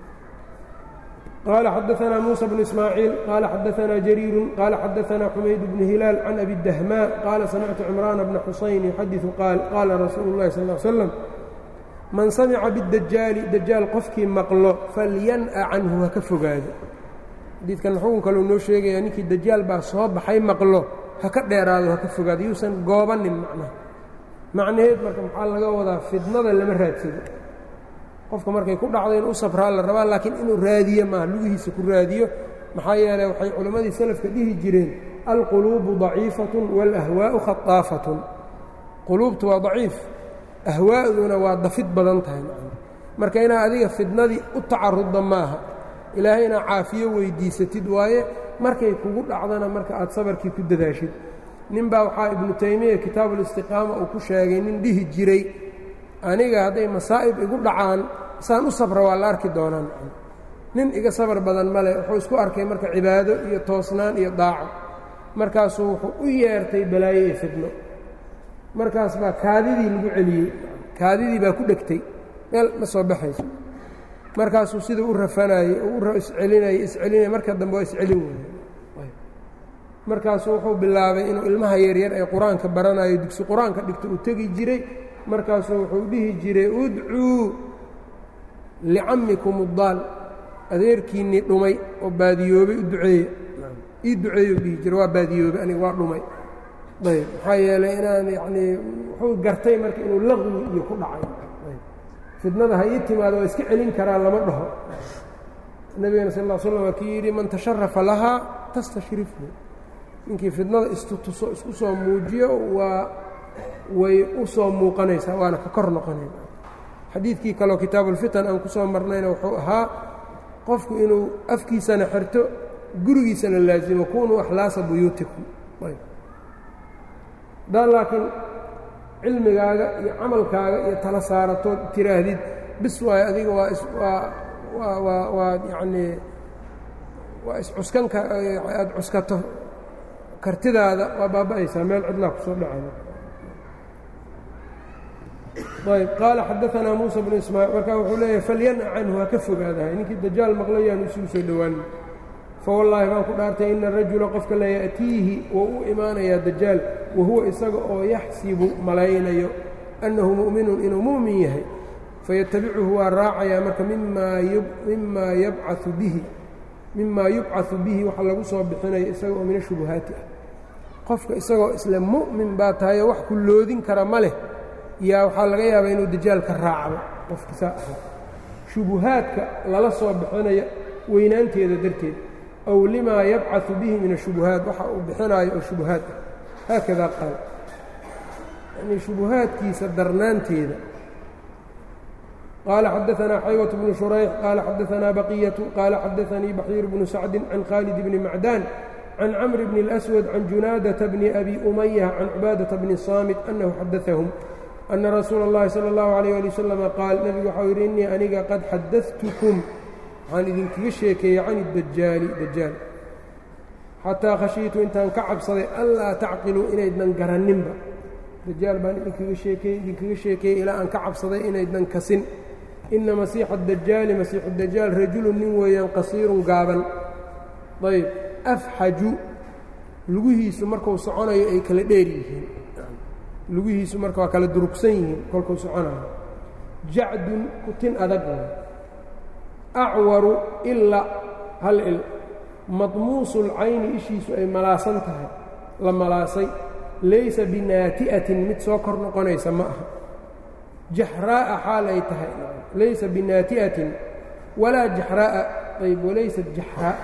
qال xadaثna muسى بن إسmاعيiل qال xadaثna جريir qال xadaثna xmayd بن هiلاal can أbi الdhmاء qاala samictu cمrاan بن xusayn يxadiثu qaal qaala rasuulu الlahi sal اه ly slam man samca bالdajaali dajaal qofkii maqlo falyanأ canhu ha ka fogaado xadiidkan xukun kaleu noo sheegaya ninkii dajaal baa soo baxay maqlo ha ka dheeraado ha ka fogaado yuusan goobanin macnaha macnaheed marka maxaa laga wadaa fidnada lama raadsado qofka markay ku dhacdo in u safraa la rabaa laakiin inuu raadiyo maaha lugihiisa ku raadiyo maxaa yeeley waxay culimmadii salafka dhihi jireen alquluubu daciifatun wاlahwaa'u khaطaafatun quluubtu waa daciif ahwaa'duna waa dafid badan tahay marka inaad adiga fidnadii u tacarudda maaha ilaahay inaad caafiyo weyddiisatid waaye markay kugu dhacdana marka aad sabarkii ku dadaashid nin baa waxaa ibnu taymiya kitaabulistiqaama uu ku sheegay nin dhihi jiray aniga hadday masaa'ib igu dhacaan saan u sabra waa la arki doonaan nin iga sabar badan male wuxuu isku arkay marka cibaado iyo toosnaan iyo daaco markaasuu wuxuu u yeertay balaayo iyo fidno markaas baa kaadidii lagu celiyey kaadidii baa ku dhegtay meel ma soo baxayso markaasuu siduu u rafanayey oo u iscelinayay iscelinaya marka dambe waa iscelin waayey markaasuu wuxuu bilaabay inuu ilmaha yaryar ee qur-aanka baranayo dugsi qur-aanka dhigto uu tegi jiray markaasuu wuxuu dhihi jiray udcuu licammikum uddaal adeerkiinnii dhumay oo baadiyoobay u duceeya ii duceeyu dhihi jira waa baadiyoobay aniga waa dhumay ayb maxaa yeelay inaan yacnii wuxuu gartay marka inuu laqwi iyo ku dhacay fidnada ha ii timaado waa iska celin karaa lama dhaho nebigana sal ll slam waa kii yidhi man tasharafa lahaa tastashrifhu ninkii fidnada istutuso isku soo muujiyo waa way u soo muuqanaysaa waana ka kor noqonayna xadiidkii kaleo kitaabuulfitan aan ku soo marnayna wuxuu ahaa qofku inuu afkiisana xirto gurigiisana laasimo kunuu akhlaasa buyuutikum haddaad laakiin cilmigaaga iyo camalkaaga iyo tala saaratood tiraahdid bis waayo adiga waa is waa waa waa waa yacnii waa iscuskan ka aada cuskato kartidaada waa baaba'aysaa meel cidlaa ku soo dhacaya ayb qaala xadaanaa muusa bnu ismaaciil markaa wuxuu leeyahay falyan'a canhu ha ka fogaadahay ninkii dajaal maqlayaan isugu soo dhowaanin fawallaahi baan ku dhaartay ina rajula qofka la ya'tiihi wou u imaanayaa dajaal wa huwa isaga oo yaxsibu malaynayo annahu mu'minun inuu mu'min yahay fayatabicuhu waa raacayaa marka mimaa yabcau bihi mimaa yubcaثu bihi waxa lagu soo bixinayo isaga oo min ashubuhaati ah qofka isagoo isle mu'min baa tahayo wax ku loodin kara ma leh yaa waxaa laga yaabaa inuu dajaal ka raacdo qofka saa aha shubuhaadka lala soo bixinayo weynaanteeda darteed aw limaa yabcaثu bihi min ashubuhaat waxa uu bixinaayo oo shubuhaad ah haakada qaal yanii shubuhaadkiisa darnaanteeda qaala xadaanaa xaywة bnu shurayx qaala xadaanaa baqiyaةu qaala xadaanii baxiir bnu sacdi can khaalid bni macdaan can camr bni اlأswad can junaadaةa bni abi umaya can cubaadaةa bni saamit annahu xadaثahum ana rasuula اllahi salى اllahu عalيyه ali waslama qaal nebigu waxau yidhi innii aniga qad xadadtukum waxaan idinkaga sheekeeyey can اdajaali dajaal xataa khashiitu intaan ka cabsaday anlaa tacqiluu inaydnan garanninba dajaal baan idinkaga sheekeeyey idinkaga sheekeeyey ilaa aan ka cabsaday inaydnan kasin ina masiixa dajaali masiixu dajaal rajulun nin weeyaan qasiirun gaaban ayb afxaju lugihiisu markuu soconayo ay kala dheer yihiin lugihiisu marka waa kala durugsan yihiin kolkuu soconayo jacdun kutin adag acwaru ila hal il madmuusulcayni ishiisu ay malaasan tahay la malaasay laysa binaati'atin mid soo kor noqonaysa ma aha jaxraa'a xaal ay tahay laysa binaati'atin walaa jaxraa'a ayb walaysat jaxraa'a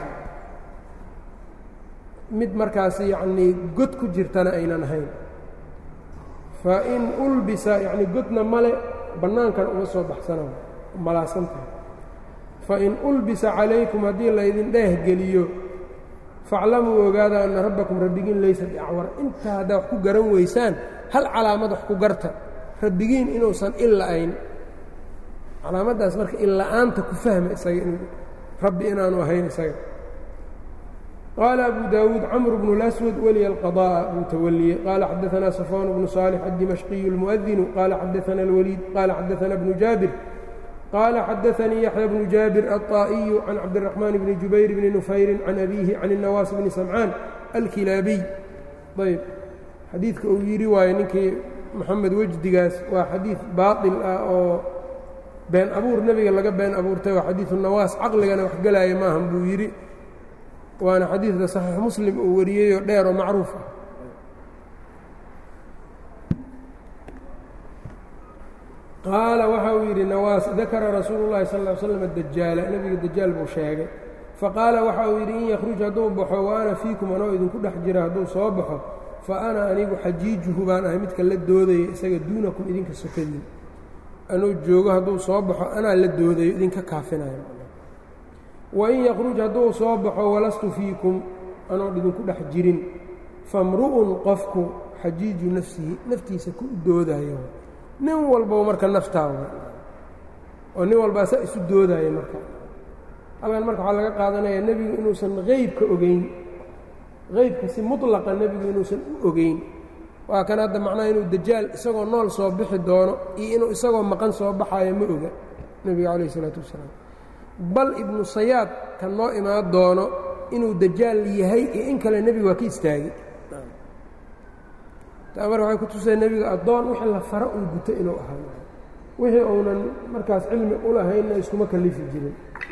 mid markaas yacnii god ku jirtana aynan ahayn fa in ulbisa yacnii godna male bannaankan uma soo baxsana malaasan tahay fa in ulbisa calaykum haddii laydin dheehgeliyo faclamuu ogaada anna rabbakum rabbigiin laysa biacwar intaa haddaa wax ku garan weysaan hal calaamad wax ku garta rabbigiin inuusan illa-ayn calaamaddaas marka illa-aanta ku fahma isaga in rabbi inaanu ahayn isaga qaala abu daawuud camr bnu اlaswad weliya alqada'a buu tawaliyey qaala xadaanaa safwaan bnu saalix addimashqiyu اlmu'adinu qaala xadaana اlwaliid qaala xadaana bnu jaabir qaala xadaanii yaxya bnu jaabir alطaa'iyu can cabdiraxmaan bni jubayr bni nufayrin can abiihi can الnawaas bni samcaan alkilaabiy ayb xadiidka uu yidhi waayo ninkii moxamed wejdigaas waa xadiid baaطil ah oo been abuur nebiga laga been abuurtay waa xadiidu nawaas caqligana wax gelaya maahan buu yidhi waana xadiidka saxiix muslim uu wariyeyoo dheer oo macruuf ah qaala waxa uu yidhi nawaas dakara rasuulu llahi sal ll slam dajaala nebiga dajaal buu sheegay faqaala waxa uu yidhi in yakhruj hadduu baxo wa ana fiikum anoo idinku dhex jira hadduu soo baxo fa ana anigu xajiijuhu baan ahay midka la doodaya isaga duunakum idinka sokadiin anuu joogo hadduu soo baxo anaa la doodayo idinka kaafinayo wain yakhruj hadduu soo baxo walastu fiikum anoon idinku dhex jirin famru'un qofku xajiiju nafsihi naftiisa ku doodayo nin walbaba marka naftaa oo nin walbaa saa isu doodaya marka halkan marka waxaa laga qaadanaya nebigu inuusan qeybka ogeyn qeybka si mutlaqa nebigu inuusan u ogeyn waa kan hadda macnaha inuu dajaal isagoo nool soo bixi doono iyo inuu isagoo maqan soo baxaayo ma oga nebiga calayh isalaatu wasalaam bal ibnu sayaad kan noo imaan doono inuu dajaal yahay iyo in kale nebiga waa ka istaagay taa marka waxay ku tusay nebiga addoon wixii la faro uu guto inuu ahaa wixii uunan markaas cilmi u lahaynna iskuma kalifi jirin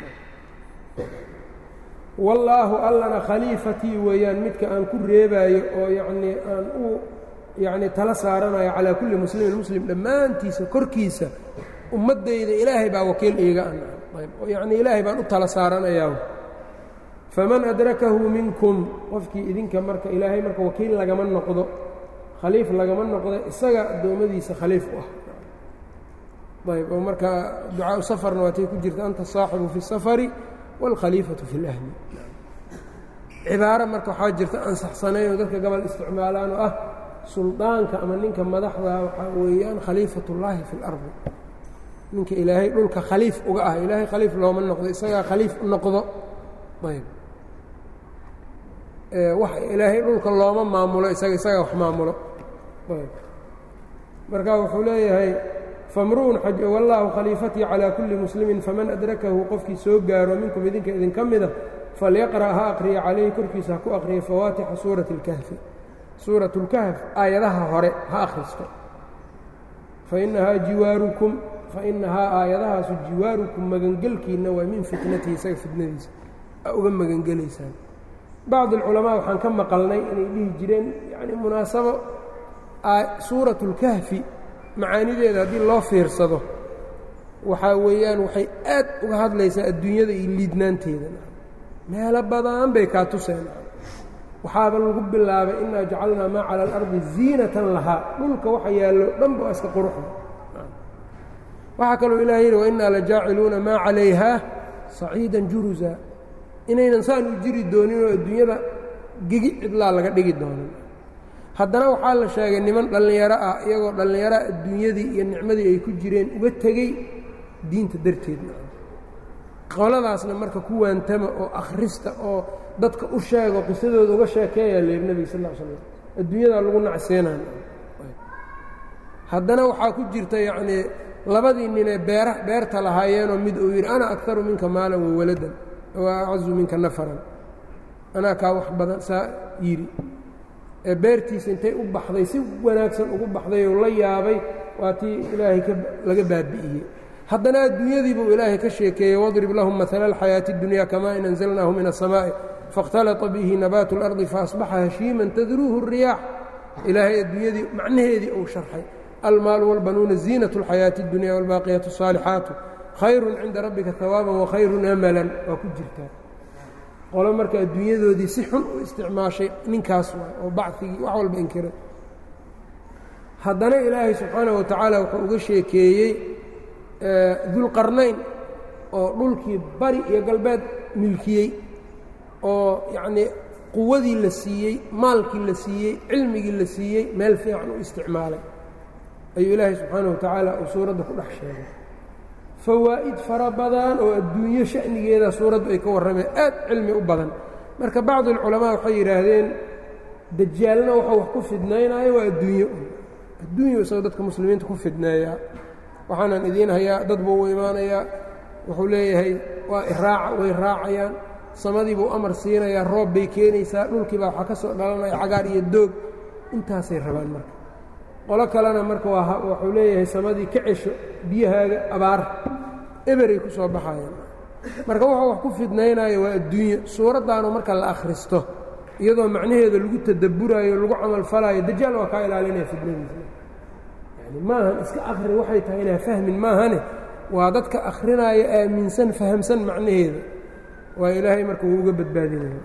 wallaahu allana khaliifatii weeyaan midka aan ku reebaayo oo yacnii aan u yacnii tala saaranayo calaa kulli muslimin muslim dhammaantiisa korkiisa ummaddayda ilaahay baa wakiil iiga ayb oo yacnii ilaahay baan u tala saaranayaa faman adrakahu minkum qofkii idinka marka ilaahay marka wakiil lagama noqdo khaliif lagama noqdo isaga addoommadiisa khaliif u ah ayb oo marka ducaau safarna waatay ku jirta anta saaxibu fi الsafari wاlkhaliifatu fi اlahli cibaaro marka waxaa jirta ansaxsanayn oo dadka gobol isticmaalaan oo ah suldaanka ama ninka madaxda waxaa weeyaan khaliifat اllaahi fi اlardi ninka ilaahay dhulka khaliif uga ah ilaahay khaliif looma noqdo isagaa khaliif u noqdo ayb wax ilaahay dhulka looma maamulo isaga isagaa wax maamulo ayb marka wuxuu leeyahay famru'un xaj wallaahu khaliifatii calaa kulli muslimin faman adrakahu qofkii soo gaaro minkum idinka idinka mida falyaqra' ha aqriya calayhi korkiisa ha ku aqriya fawaatixa suurati اlkahfi suurat اlkahf aayadaha hore ha akhristo fainahaa jiwaarukum fainahaa aayadahaasu jiwaarukum magangelkiinna waa min fitnatihi isaga fitnadiisa a uga magangelaysaan bacd alculamaa waxaan ka maqalnay inay dhihi jireen yani munaasabo suurat اlkahfi macaanideeda haddii loo fiirsado waxaa weeyaan waxay aad uga hadlaysaa adduunyada iyo liidnaanteeda meelo badan bay kaa tuseen waxaaba lagu bilaabay inaa jacalnaa maa cala alardi ziinatan lahaa dhulka waxa yaallo dhanba waa iska quruxda waxaa kaloo ilaah yidhi wainaa la jaaciluuna maa calayhaa saciidan jurusa inaynan saan u jiri dooninoo adduunyada gegi cidlaa laga dhigi doonin haddana waxaa la sheegay niman dhallinyaro ah iyagoo dhallinyaro adduunyadii iyo nicmadii ay ku jireen uga tegey diinta darteedna qoladaasna marka ku waantama oo akhrista oo dadka u sheego qisadooda uga sheekeeyaa leer nebiga sal l slam adduunyadaa lagu nacseenan haddana waxaa ku jirta yacnii labadii ninee beera beerta lahaayeenoo mid uu yidhi ana aktaru minka maalan wa waladan wa acazu minka nafaran anaa kaa wax badan saa yidhi ee beertiisa intay u baxday si wanaagsan ugu baxday oo la yaabay waa tii ilaahay laga baabi'iyey haddana adduunyadii buu ilaahay ka sheekeeyey wadrib lahum maala alxayaati اdunya kamaa in anzalnaahu min الsamaaءi faاkhtalata bihi nabaatu اlardi faasbaxa hashiiman tadruuhu الriyaax ilaahay adduunyadii macnaheedii uu sharxay almaalu wاlbanuuna ziinaة اlxayaaةi اdunya wاlbaaqiyaatu الصaalixaatu khayru cinda rabbika hawaaban wakhayru amalan waa ku jirtaa qolo marka adduunyadoodii si xun u isticmaashay ninkaas waay oo bacigii wax walba inkiray haddana ilaahay subxaanaه wa tacaala wuxuu uga sheekeeyey dulqarnayn oo dhulkii bari iyo galbeed milkiyey oo yacnii quwadii la siiyey maalkii la siiyey cilmigii la siiyey meel fiican u isticmaalay ayuu ilaahay subxaanaه wa tacaala uu suuradda ku dhex sheegay fawaa'id fara badan oo adduunyo sha'nigeeda suuraddu ay ka warrameen aad cilmi u badan marka bacdu alculamaa waxay yidhaahdeen dajaalna wuxuu wax ku fidnaynaayo waa adduunyo adduunyo isagoo dadka muslimiinta ku fidneeyaa waxaanan idiin hayaa dad buu u imaanayaa wuxuu leeyahay waa iraaca way raacayaan samadii buu amar siinayaa roob bay keenaysaa dhulkiibaa waxaa ka soo dhalanaya cagaar iyo doog intaasay rabaan marka qolo kalena marka wuxuu leeyahay samadii ka cesho biyahaaga abaar eberay ku soo baxayaan marka wuxuu wax ku fidnaynayo waa adduunyo suuraddaanu marka la akhristo iyadoo macnaheeda lagu tadabburayo lagu camalfalayo dajaal waa kaa ilaalinaya fidnadiisa yani maahan iska akhri waxay tahay inaa fahmin maahane waa dadka akhrinaayo aaminsan fahamsan macnaheeda waa ilaahay marka wuu uga badbaadinaya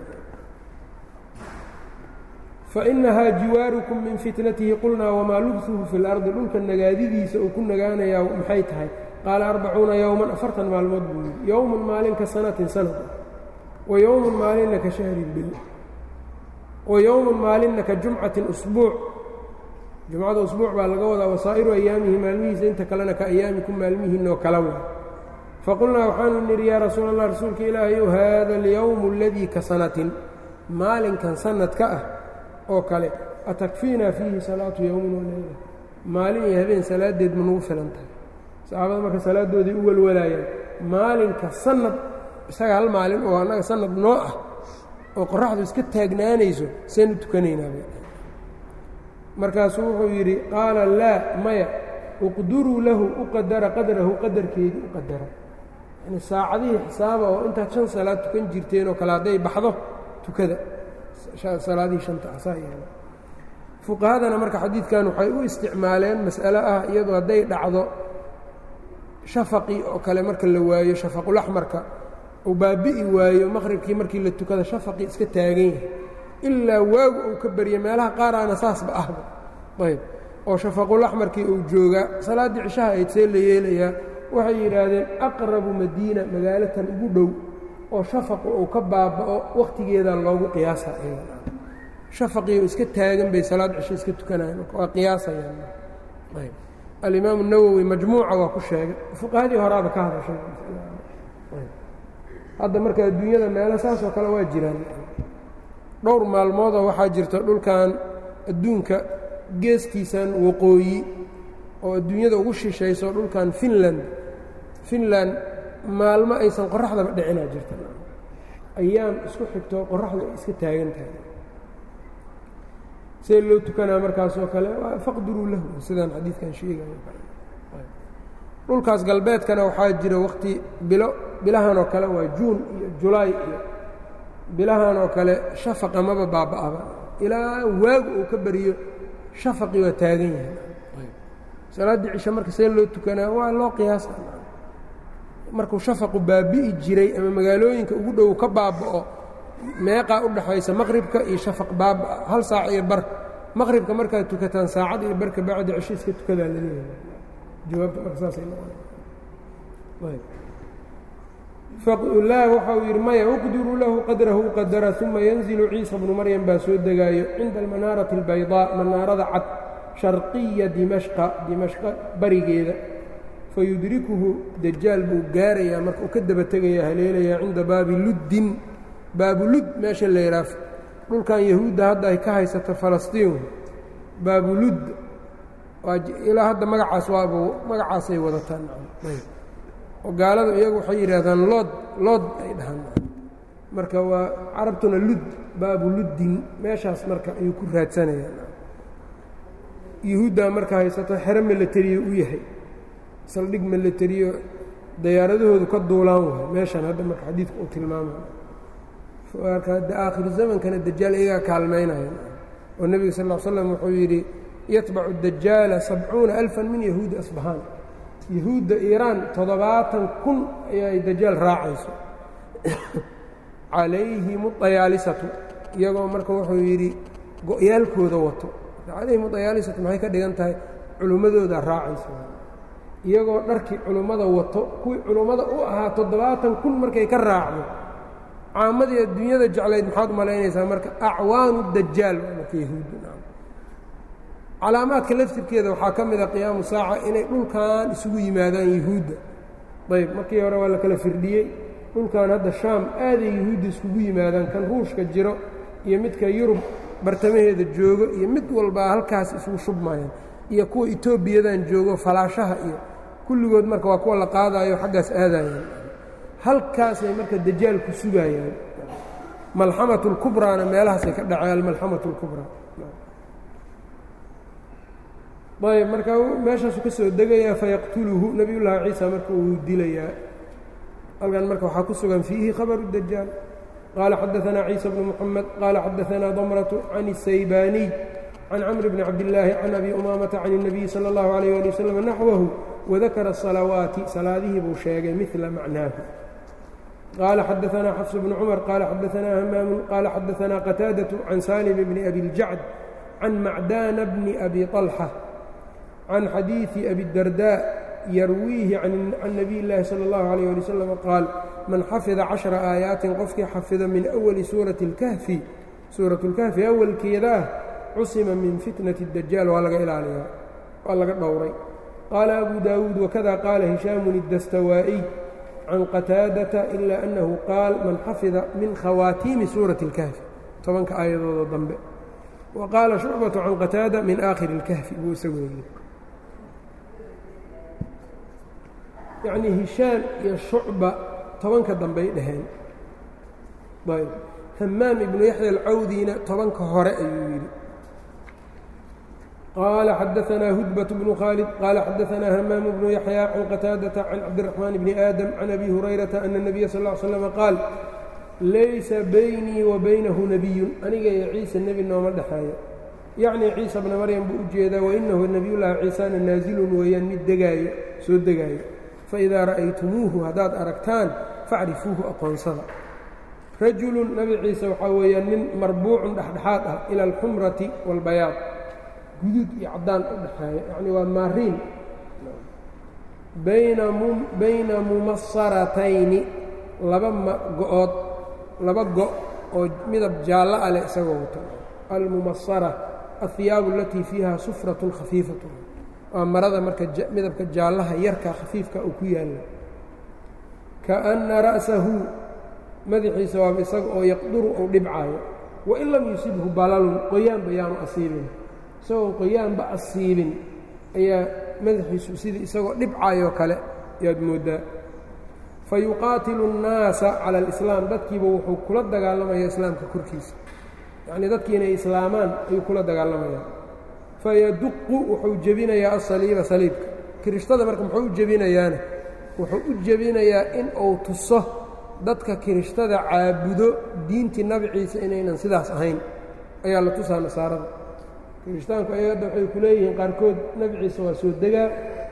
fainahaa jiwaarukum min fitnatihi qulnaa wamaa lubsuhu fi اlardi dhulka nagaadidiisa uu ku nagaanayaa maxay tahay qaala arbacuuna yowman afartan maalmood buu yidhi yowmun maalin ka sanatin sanad wa yowmun maalinna ka shahrin bil wa yowmun maalinna ka jumcatin usbuuc jumcada usbuuc baa laga wadaa wasaa'iru ayaamihi maalmihiisa inta kalena ka ayaamikum maalmihiinoo kala wa faqulnaa waxaanu nidhi yaa rasuul allah rasuulka ilaahayow haada alyowmu aladii ka sanatin maalinkan sanadka ah oo kale atakfiinaa fiihi salaatu yowmin waleyla maalin iyo habeen salaadeed ma nagu filan tahay saxaabada marka salaadoodii u walwalaayaan maalinka sanad isaga hal maalin oo annaga sanad noo ah oo qoraxdu iska taagnaanayso saynu tukanaynaaba markaasuu wuxuu yidhi qaala laa maya uqduruu lahu u qadara qadrahu qadarkeedii u qadara yani saacadihii xisaaba oo intaad shan salaad tukan jirteen oo kale hadday baxdo tukada salaadihii shanta ah saa yeela fuqahadana marka xadiidkan waxay u isticmaaleen mas'alo ah iyadoo hadday dhacdo shafaqii oo kale marka la waayo shafaqulaxmarka uu baabi'i waayo maqribkii markii la tukada shafaqii iska taagan yahay ilaa waagu uu ka barya meelaha qaaraana saasba ahba ayb oo shafaqulaxmarkii uu joogaa salaaddii cishaha ayd see la yeelayaa waxay yidhaahdeen aqrabu madiina magaalatan ugu dhow oo shafaqu uu ka baaba'o wakhtigeeda loogu qiyaasa shafaqiioo iska taagan bay salaad cisho iska tukanayan marka waa qiyaasayaan ayb alimaamu nawowi majmuuca waa ku sheegay fuqahadii horaaba ka hadashay hadda marka adduunyada meelo saasoo kale waa jiraan dhowr maalmoodoo waxaa jirta dhulkan adduunka geeskiisan waqooyi oo adduunyada ugu shishayso dhulkan finland finland maalmo aysan qoraxdaba dhicinaa jirta ayaam isku xigto qoraxdu ay iska taagan tahay see loo tukanaa markaasoo kale faqduruu lahu sidaan xadiidkan sheegayo dhulkaas galbeedkana waxaa jira wakhti bilo bilahan oo kale waa juun iyo julaay iyo bilahan oo kale shafaqa maba baaba'aba ilaa waagu uu ka bariyo shafaqii waa taagan yahay salaaddii cisho marka see loo tukanaa waa loo qiyaasa markuu shafaqu baabi'i jiray ama magaalooyinka ugu dhow ka baaba'o meeqaa u dhaxaysa maqribka iyo shafaq baabaa hal saac iyo bar maqribka markaad tukataan saacad iyo barka bacdi cisho iska tukadaa laleeyahay jawaabta marka saasay noqon laa waxa uu yidhi maya uqdiruu lahu qadrahu qadara uma yanzilu ciisa bnu maryam baa soo degaayo cinda almanaarati albaydaa manaarada cad sharqiya dimashqa dimashqa barigeeda fayudrikuhu dajaal buu gaarayaa marka uu ka daba tegayaa haleelayaa cinda baabi luddin baabulud meesha la yidhaaf dhulkan yahuudda hadda ay ka haysato falastiin baabulud ilaa hadda magacaas waab magacaasay wadataan oo gaaladu iyagu waxay yidhaahdaan lood lood ay dhahaan marka waa carabtuna lud baabuluddin meeshaas marka ayuu ku raadsanayaan yahuuddaa marka haysato xero milatariyo u yahay saldhig milatariyo dayaaradahoodu ka duulaan wahay meeshan hadda marka xadiidku uu tilmaamay marka aakhiru zamankana dajaal iyagaa kaalmaynayan oo nebiga sal l slam wuxuu yidhi yatbacu dajaala sabcuuna alfan min yahuudi asbahaan yahuudda iiraan toddobaatan kun ayay dajaal raacayso calayhim dayaalisatu iyagoo marka wuxuu yidhi go-yaalkooda wato calayhim dayaalisatu maxay ka dhigan tahay culummadooda raacayso iyagoo dharkii culummada wato kuwii culummada u ahaa toddobaatan kun markay ka raacdo caamadii adduunyada jeclayd maxaad u malaynaysaa marka acwaanu dajaal marka yahuudda calaamaadka laftirkeeda waxaa ka mida qiyaamu saaca inay dhulkan isugu yimaadaan yahuudda ayb markii hore waa la kala firdhiyey dhulkan hadda shaam aaday yahuudda iskugu yimaadaan kan ruushka jiro iyo midka yurub bartamaheeda joogo iyo mid walbaa halkaas isugu shubmayaan iyo kuwa etoobiyadan joogo falaashaha iyo kulligood marka waa kuwa la qaadaayo xaggaas aadayaan halkaasay marka dajaal ku sugayaan malxamatu اlkubraana meelahaasay ka dhaceen almalxamatu اlkubraa ayb marka meeshaasu ka soo degayaa fayaqtuluhu nebiy llaahi ciisa marka uu dilayaa halkan marka waxaa ku sugan fiihi khabaru dajaal qaala xadaanaa ciisa bnu muxamed qaala xadaanaa damratu can الsaybaaniy can camr bni cabdillaahi can abi umaamata can الnabiyi salى اllahu alayh ali wasalam naxwahu wadakara الsalawaati salaadihii buu sheegay midla macnaahu qaala xadaanaa xafs bnu cumar qaala xadaanaa hamaamu qaala xadaanaa qataadaة can salim bni abi اljacd can macdaana bni abi طalxa can xadiiثi abi الdardاء yarwiihi can nabiy اllaahi salى اllahu عalيه ali wslam qaal man xafida caشhra aayaatin qofkii xafida min أwali suurati اlkahfi suuraة اlkahfi awalkeeda ah cusima min fitnaةi الdajaal waa laga ilaaliyaa waa laga dhowray qaala abu daawuud wakada qaala hishaamun الdastawaa'iy can qataadata ila أnnahu qaal man xafida min khawaatiimi suuraةi اlkahfi tobanka aayadooda dambe wa qaala shucbaةu can qataada min aakhiri اlkahfi buu isagu yidhi yacnii hishaan iyo shucba tobanka dambey dhaheen ayb hamaam ibnu yaxya alcawdiina tobanka hore ayuu yidhi qaala xadaanaa hudbaة bnu khaalid qaala xadaanaa hamaam bnu yaxya can qataadata can cabdiraxmaan bni aadam can abi hurayrata ana الnabiya sal ا l slm qaal laysa baynii wa baynahu nebiyun aniga iyo ciise nebi nooma dhexeeyo yacnii ciisa bna maryam buu u jeedaa wainahu nebiyullaahi ciisana naasilun weeyaan mid degaayo soo degaayo faidaa ra'aytumuuhu haddaad aragtaan facrifuuhu aqoonsada rajulun nebi ciise waxaa weeyaan nin marbuucun dhexdhexaad ah ila alxumrati waalbayaad guduud iyo caddaan u dhexeeya yacnii waa maariin bayna mumasaratayni laba go-ood laba go' oo midab jaallo ah leh isagoo wato almumasara alhiyaabu alatii fiiha sufratun khafiifatun waa marada marka midabka jaallaha yarka khafiifka uu ku yaalla kaأnna ra'sahu madaxiisa waaba isaga oo yaqduru ou dhibcaayo wain lam yusibhu balalun qoyaanba yaanu asiibin isagoon qoyaanba asiibin ayaa madaxiisu sidii isagoo dhibcaayoo kale yaad mooddaa fayuqaatilu الnaasa calى اlislaam dadkiiba wuxuu kula dagaalamaya islaamka korkiisa yacnii dadkii inay islaamaan ayuu kula dagaalamayaa fayaduqu wuxuu jebinayaa asaliiba saliibka kirishtada marka muxuu u jebinayaana wuxuu u jebinayaa in uu tuso dadka kirishtada caabudo diintii nabi ciise inaynan sidaas ahayn ayaa la tusaa nasaarada kirishtaanku ayadda waxay ku leeyihiin qaarkood nabi ciise waa soo degaa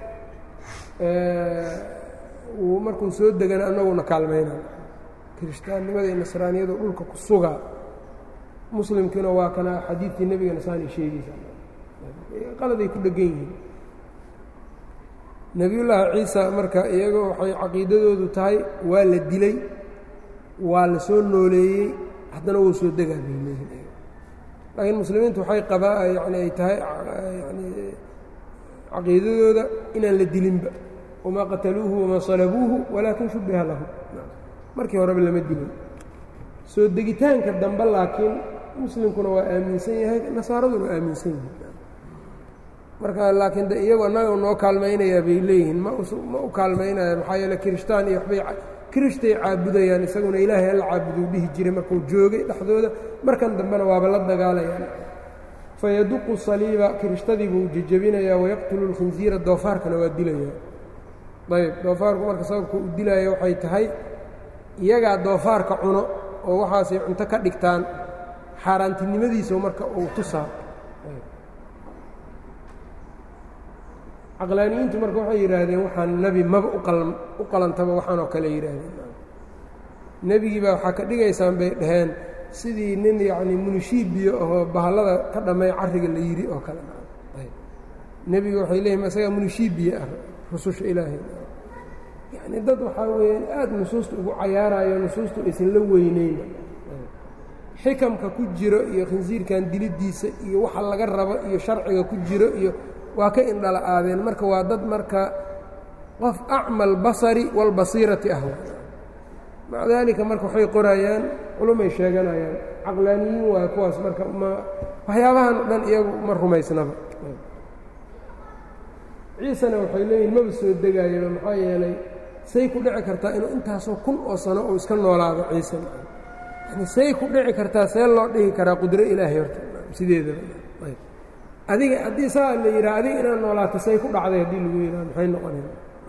uu markuu soo degana annaguna kaalmayna kirishtaannimada iyo nasraaniyadu dhulka ku sugaa muslimkiina waa kana xadiidkii nebiga nasaani sheegaysa qaladay ku dhegan yihiin nebiyullaahi ciisa marka iyaga waxay caqiidadoodu tahay waa la dilay waa la soo nooleeyey haddana wuu soo degaa bay leeyihin laakiin muslimiintu waxay qabaa yani ay tahay yani caqiidadooda inaan la dilinba wamaa qataluuhu wamaa salabuuhu walaakin shubbiha lahu markii horeba lama dilin soo degitaanka dambe laakiin muslimkuna waa aaminsan yahay nasaaraduna waa aaminsan yihin marka laakiin de iyagu annaga noo kaalmaynayaa bay leeyihiin ma ma u kaalmaynaya maxaa yeele kirishtaan iyo waxbay kirishtay caabudayaan isaguna ilaahay alla caabuduu dhihi jiray markuu joogay dhexdooda markan dambena waaba la dagaalayaan fayaduqu saliiba kirishtadii buu jejebinayaa wayaqtulu lkhinsiira doofaarkana waa dilayaa ayb doofaarku marka sababka u dilaya waxay tahay iyagaa doofaarka cuno oo waxaasay cunto ka dhigtaan xaaraantinimadiisa marka uu tusaa caqlaaniyiintu marka waxay yidhaahdeen waxaan nebi maba u qalantaba waxaan oo kale yidhaahdeen nebigii baa waxaa ka dhigaysaan bay dhaheen sidii nin yacni munishiibiyo ahoo bahallada ka dhammay carriga la yidhi oo kale nebiga waxay leeyihin isagaa munishiibiye ah rususha ilaahay yacni dad waxaa weeyaan aada nusuusta ugu cayaarayo nusuustu aysan la weyneyn xikamka ku jiro iyo khinsiirkan dilidiisa iyo waxa laga rabo iyo sharciga ku jiro iyo waa ka indhala aadeen marka waa dad marka qof acmal basari walbasiirati ah maca daalika marka waxay qorayaan culumay sheeganayaan caqlaaniyiin waay kuwaas marka ma waxyaabahan o dhan iyagu ma rumaysnaba ciisena waxay leeyihin maba soo degaayaba maxaa yeelay say ku dhici kartaa inuu intaasoo kun oo sano uu iska noolaado ciise yani say ku dhici kartaa see loo dhihi karaa qudro ilaahay horta sideedaba adiga haddii saa la yidhaha adiga inaad noolaato say ku dhacday haddii lagu yidhaha maxay noqonaya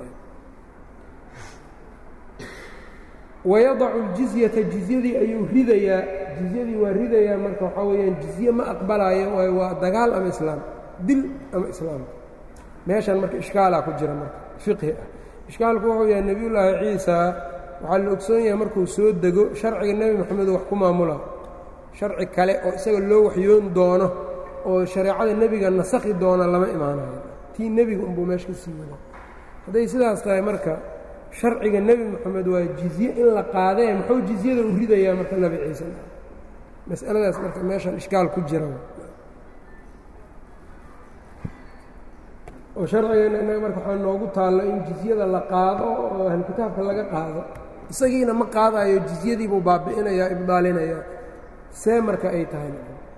wayadacu ljizyata jizyadii ayuu ridayaa jizyadii waa ridayaa marka waxaa weeyaan jizye ma aqbalaayo waayo waa dagaal ama islaam dil ama islaam meeshan marka ishkaalaa ku jira marka fiqhi ah ishkaalku wuxuu yahay nebiyullaahi ciisa waxaa la ogsoon yahay markuu soo dego sharciga nebi moxamedo wax ku maamula sharci kale oo isaga loo waxyoon doono oo shareecada nebiga nasakhi doona lama imaanayo tii nebiga unbuu meesha ka sii wada hadday sidaas tahay marka sharciga nebi moxamed waa jizye in la qaadee muxuu jizyada u ridayaa marka nebi ciise mas'aladaas marka meeshan ishkaal ku jira oo sharcigeena innaga marka waxaa noogu taallo in jizyada la qaado oo ahlukitaabka laga qaado isagiina ma qaadayo jizyadiibuu baabi'inayaa ibdaalinayaa see marka ay tahay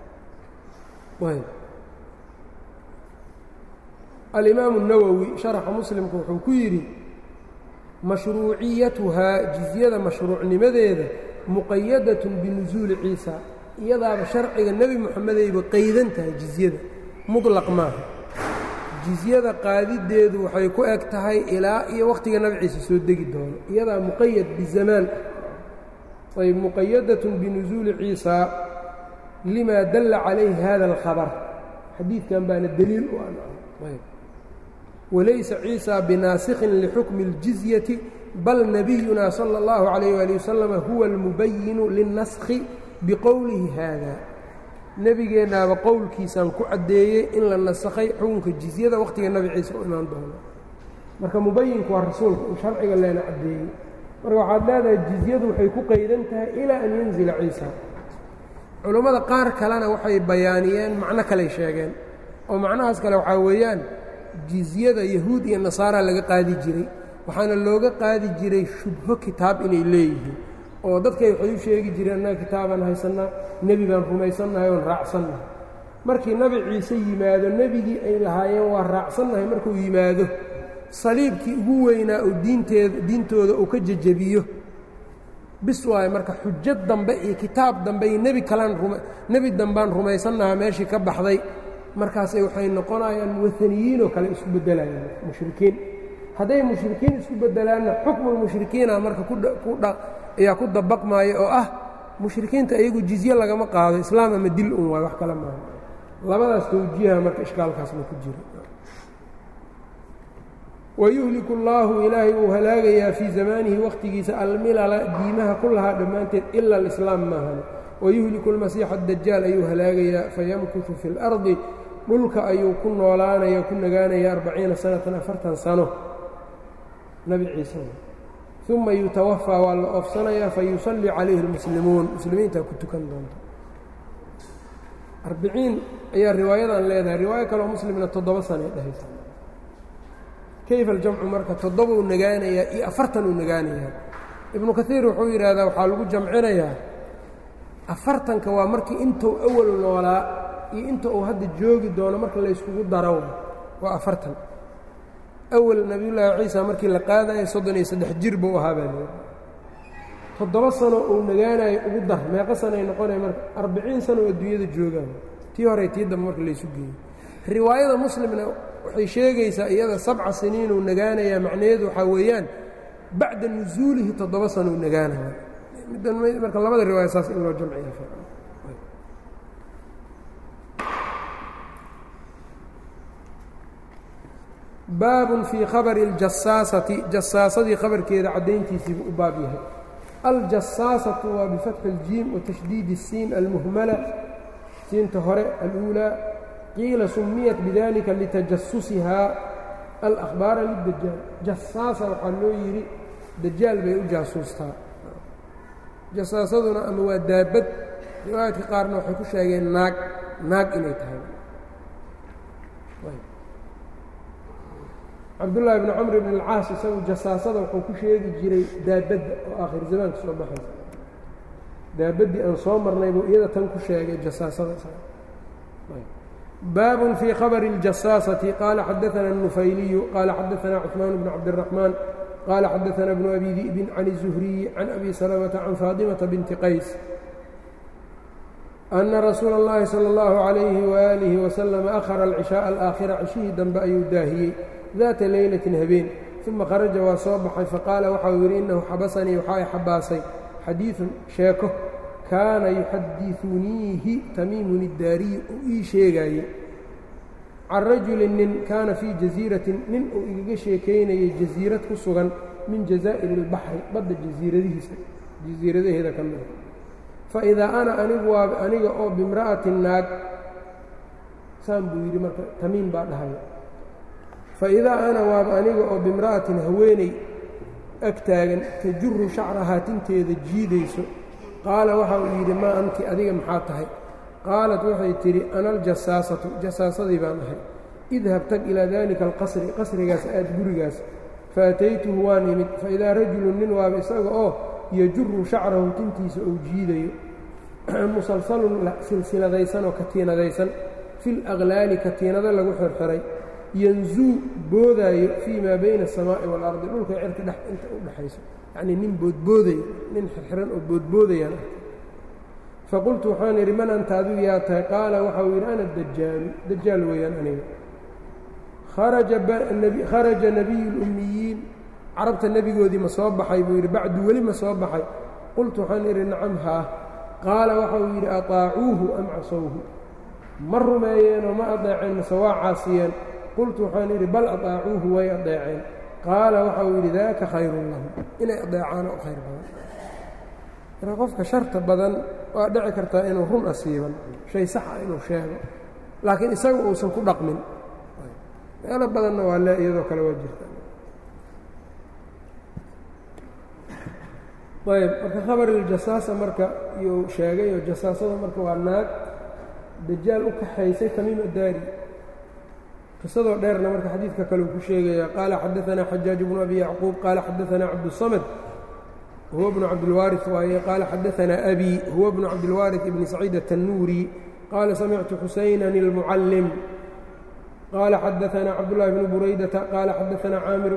alimaamu الnawowi sharaxa muslimku wuxuu ku yidhi mashruuciyatuhaa jizyada mashruucnimadeeda muqayadat binusuuli ciisa iyadaaba sharciga nebi moxamedayba qaydan tahay jizyada muطlaq maaha jizyada qaadideedu waxay ku eg tahay ilaa iyo wakhtiga nabi ciise soo degi doono iyadaa muqayad bizamaan ayb muqayadat binusuuli ciisa lima dalla calayhi hada اlkhabar xadiidkan baana deliil u ah walaysa ciisa binaasikhin lixukmi اljizyati bal nabiyuna salى اllahu عalayh ali wasalama huwa اlmubayinu lilnaskhi biqowlihi haada nebigeennaaba qowlkiisaan ku caddeeyey in la nasakhay xukunka jizyada wakhtiga nebi ciise u imaan doono marka mubayinku waa rasuulka uu sharciga leena caddeeyey marka waxaad leedahay jizyadu waxay ku qaydan tahay ilaa an yanzila ciisa culammada qaar kalena waxay bayaaniyeen macno kaley sheegeen oo macnahaas kale waxaa weeyaan jizyada yahuud iyo nasaara laga qaadi jiray waxaana looga qaadi jiray shubho kitaab inay leeyihiin oo dadkay waxay u sheegi jireen annaga kitaabaan haysannaa nebi baan rumaysannahay oon raacsannahay markii nebi ciise yimaado nebigii ay lahaayeen waa raacsannahay markuu yimaado saliibkii ugu weynaa uu diinteeda diintooda uu ka jejebiyo bis waayo marka xujad dambe iyo kitaab dambe iyo nebi kalaan rum nebi dambaan rumaysannahaa meeshii ka baxday markaasay waxay noqonayaan wataniyiinoo kale isku beddelayaan mushrikiin hadday mushrikiin isku beddelaanna xukmulmushrikiina marka kudha ayaa ku dabaqmaayo oo ah mushrikiinta iyagu jizye lagama qaado islaam ama dil un waay wax kale maaha labadaas tawjiiha marka ishkaalkaasna ku jira wayuhliku allaahu ilaahay uu halaagayaa fii zamaanihi wakhtigiisa almilala diimaha ku lahaa dhammaanteed ila alislaam maahane wayuhliku almasiixa adajaal ayuu halaagayaa fayamkutu fi اlardi dhulka ayuu ku noolaanaya ku nagaanaya arbaciina sanatan afartan sano nabi ciise uma yutawafaa waa la oofsanayaa fayusallii calayhi اlmuslimuun muslimiintaa ku tukan doonta arbiciin ayaa riwaayadan leedahay riwaayo kaleo muslimna toddoba sanay dhehaysa kayfa aljamcu marka toddobuu nagaanayaa iyo afartan uu nagaanayaa ibnu kaiir wuxuu yidhaahdaa waxaa lagu jamcinayaa afartanka waa markii intuu awal noolaa iyo inta uu hadda joogi doono marka layskugu daro waa afartan awal nebiyullaahi ciisa markii la qaadayo soddon iyo saddex jir buu ahaa baa leedahay toddoba sano uu nagaanayo ugu dar meeqo sanay noqonaya marka arbiciin sano oo adduunyada joogaan tii hore tii dambe marka laysu geeyo riwaayada muslimna waxay sheegaysaa iyada sabca siniinuu nagaanayaa macnaheedu waxaa weeyaan bacda nusuulihi toddoba sanouu nagaanaya marka labada riwaaya saas in loo jamciya baabun fii khabari اljasaasati jasaasadii khabarkeeda caddayntiisiibuu u baab yahay aljasaasatu waa bifatxi اljiim watashdiidi الsiin almuhmala siinta hore aluulaa qiila sumiyat bidalika litajasusihaa alأkhbaara lidajaal jasaasa waxaa loo yidhi dajaal bay u jaasuustaa jasaasaduna ama waa daabad riwaayadka qaarna waxay ku sheegeen naag naag inay tahay cabdullaahi bni camr bn اlcaas isagu jasaasada wuxuu ku sheegi jiray daabadda oo aakhir zamaanka soo baxaysa daabaddii aan soo marnay buu iyada tan ku sheegay jasaasada baabun fii khabari اljasaasati qaala xadaana الnufayliyu qaala xadaana cuثmaan bn cabdالraxmaan qaala xadaana bnu abi di'bin can الzuhriyi can abi salamata can faadimata binti qays ana rasuula اllahi salى اllahu عalayhi waalihi waslama ahara alcishaءa alaakhira cishihii dambe ayuu daahiyey daata leylatin habeen uma kharaja waa soo baxay faqaala waxau yidhi innahu xabasanii waxaa i xabaasay xadiiثun sheeko kaana yuxadiثuniihi tamiimun iddaariyi uu ii sheegaayey can rajulin nin kaana fii jasiiratin nin uu igaga sheekaynayay jasiirad ku sugan min jazaa'iri اlbaxri badda jasiiradihiisa jasiiradaheeda ka mida faidaa ana anigu waa aniga oo bimra'atin naag saan buu yidhi marka tamiim baa dhahaya faidaa ana waaba aniga oo bimra'atin haweeney ag taagan tajuru shacrahaa tinteeda jiidayso qaala waxa uu yidhi maa anti adiga maxaa tahay qaalat waxay tidhi ana aljasaasatu jasaasadii baan ahay idhab tag ilaa daalika alqasri qasrigaas aad gurigaas faataytuhu waan imid faidaa rajulun nin waaba isaga oo yajuru shacrahu tintiisa uu jiidayo musalsalun silsiladaysan oo katiinadaysan fil aqlaali katiinado lagu xirxiray yanzuu boodaayo fii maa bayna aلsamaa'i waalardi dhulka cirka dhex inta u dhexayso yacnii nin boodboodaya nin xirxiran oo boodboodayaan ah faqultu waxaan idhi man anta adigu yaa tahay qaala waxa uu yidhi ana dajaalu dajaal weeyaan aniga kharaja nebiyu اlummiyiin carabta nebigoodii ma soo baxay buu yidhi bacdu weli ma soo baxay qultu waxaan idhi nacam haa qaala waxa uu yidhi aطaacuuhu am casowhu ma rumeeyeenoo ma adeeceen mase waa caasiyeen qultu waxaan idhi bal aطaacuuhu way adeeceen qaala waxa uu yidhi daaka khayrun lahum inay adeecaan oo khayr badan marka qofka sharta badan waa dhici kartaa inuu run asiiban shay saxa inuu sheego laakiin isaga uusan ku dhaqmin meelo badanna waa le iyadoo kale waa jirta ayb marka khabariljasaasa marka iyuu sheegay oo jasaasada marka waa naag dajaal u kaxaysay tamiim addaari qisadoo dheerna marka xadiidka kale uu ku sheegaya qaala xadaanaa xajaaj bnu abi yacquub qaala xadaanaa cabdusamad huwa bnu cabdilwaari waaye qaala xadaanaa abi huwa bnu cabdilwaari ibni saciid atannuuri qaala samictu xusaynan اlmucallim qaala xadaanaa cabdullahi bnu buraydata qaala xadaanaa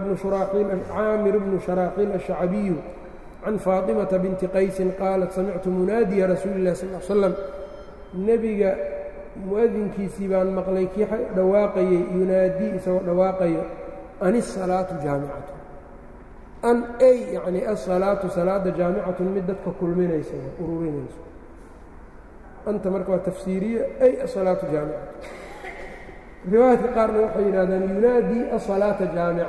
caamir bnu sharaaxiil ashacbiyu can faaطimata binti qaysin qaalat samictu munaadiya rasuuli اllahi sal l slam nebiga mu'adinkiisii baan maqlay kii dhawaaqayey yunaadii isagoo dhawaaqayo an isalaatu jaamicatu an ay yacni asalaatu salaada jaamicatun mid dadka kulminaysa ururinayso anta marka waa tafsiiriye ay asalaatu jaamicatu riwaayadka qaarna waxay yidhahdaan yunaadii asalaata jaamica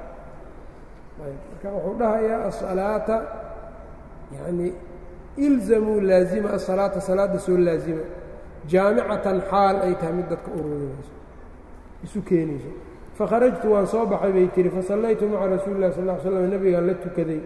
marka wuxuu dhahayaa asalaata yani ilzamuu laazima asalaata salaada soo laazima jaamicatan xaal ay tahay mid dadka ururinayso isu keenayso fakharajtu waan soo baxay bay tihi fasallaytu maca rasuuli اllahi sal ll ly slam nebigaan la tukaday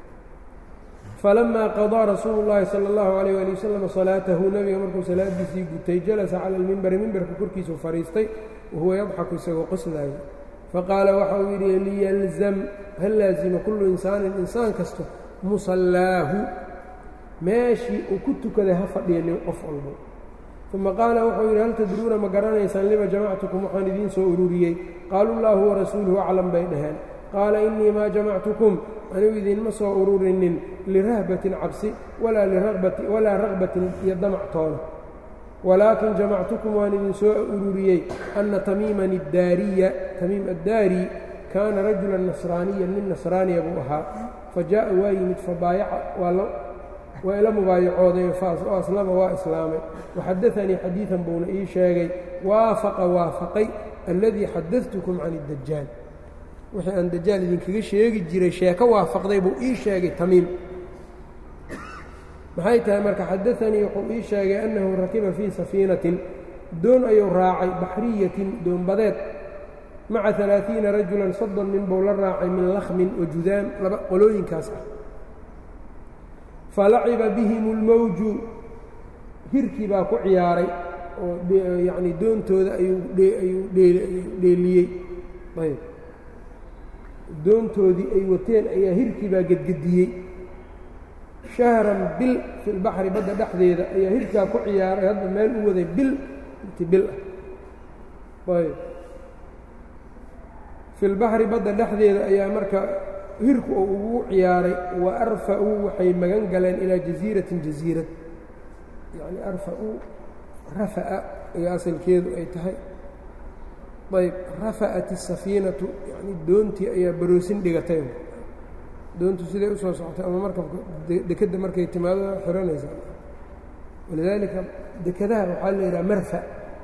falamaa qadaa rasuulu اllahi salى اllahu alayh ali wasalam salaatahu nebiga markuu salaadiisii gutay jalasa cala almimbari mimbarka korkiisuu fadhiistay wahuwa yadxaku isagoo qoslaaya faqaala waxa uu yidhi liyalzam ha laazima kullu insaanin insaan kasto musallaahu meeshii uu ku tukaday ha fadhiya qof walbo uma qaala wuxuu yidhi hal tadruuna ma garanaysaan lima jamactukum waxaan idiin soo ururiyey qaaluu llaahu warasuuluhu aclam bay dhaheen qaala innii maa jamactukum anigu idiinma soo ururinin lirahbatin cabsi walaa raqbatin iyo damactoona walaakin jamactukum waan idin soo ururiyey anna tamiiman iddaariya tamiim addaari kaana rajulan nasraaniyan nin nasraaniya buu ahaa fa jaa'a waa yimid fabaayaca waa ila mubaayacooday oo aslama waa islaamay waxadaanii xadiidan buuna ii sheegay waafaqa waafaqay alladii xadadtukum can iddajaal wixii aan dajaal idinkaga sheegi jiray sheeko waafaqday buu ii sheegay tamiim maxay tahay marka xadaanii wuxuu ii sheegay annahu rakiba fii safiinatin doon ayuu raacay baxriyatin doonbadeed maca alaaثiina rajulan soddon nin buu la raacay min lakhmin wa judaan laba qolooyinkaas ah falaciba bihim اlmowju hirkii baa ku ciyaaray oo yacnii doontooda ayuu ayuu dheeliyey ayb doontoodii ay wateen ayaa hirkii baa gedgediyey shahran bil fi lbaxri badda dhexdeeda ayaa hirkaa ku ciyaaray hadda meel u waday bil inti bil ah ayb fi lbaxri badda dhexdeeda ayaa marka hirku oo ugu ciyaaray wa arfa-uu waxay magan galeen ilaa jasiiratin jasiirad yacni arfa-uu rafa'a iyo asalkeedu ay tahay ayb rafa'at الsafiinatu yani doontii ayaa baroosin dhigatay doontu siday u soo socotay ama markabka dekedda markay timaado xiranaysaa walidaalika dekadaha waxaa la yidhaha marfa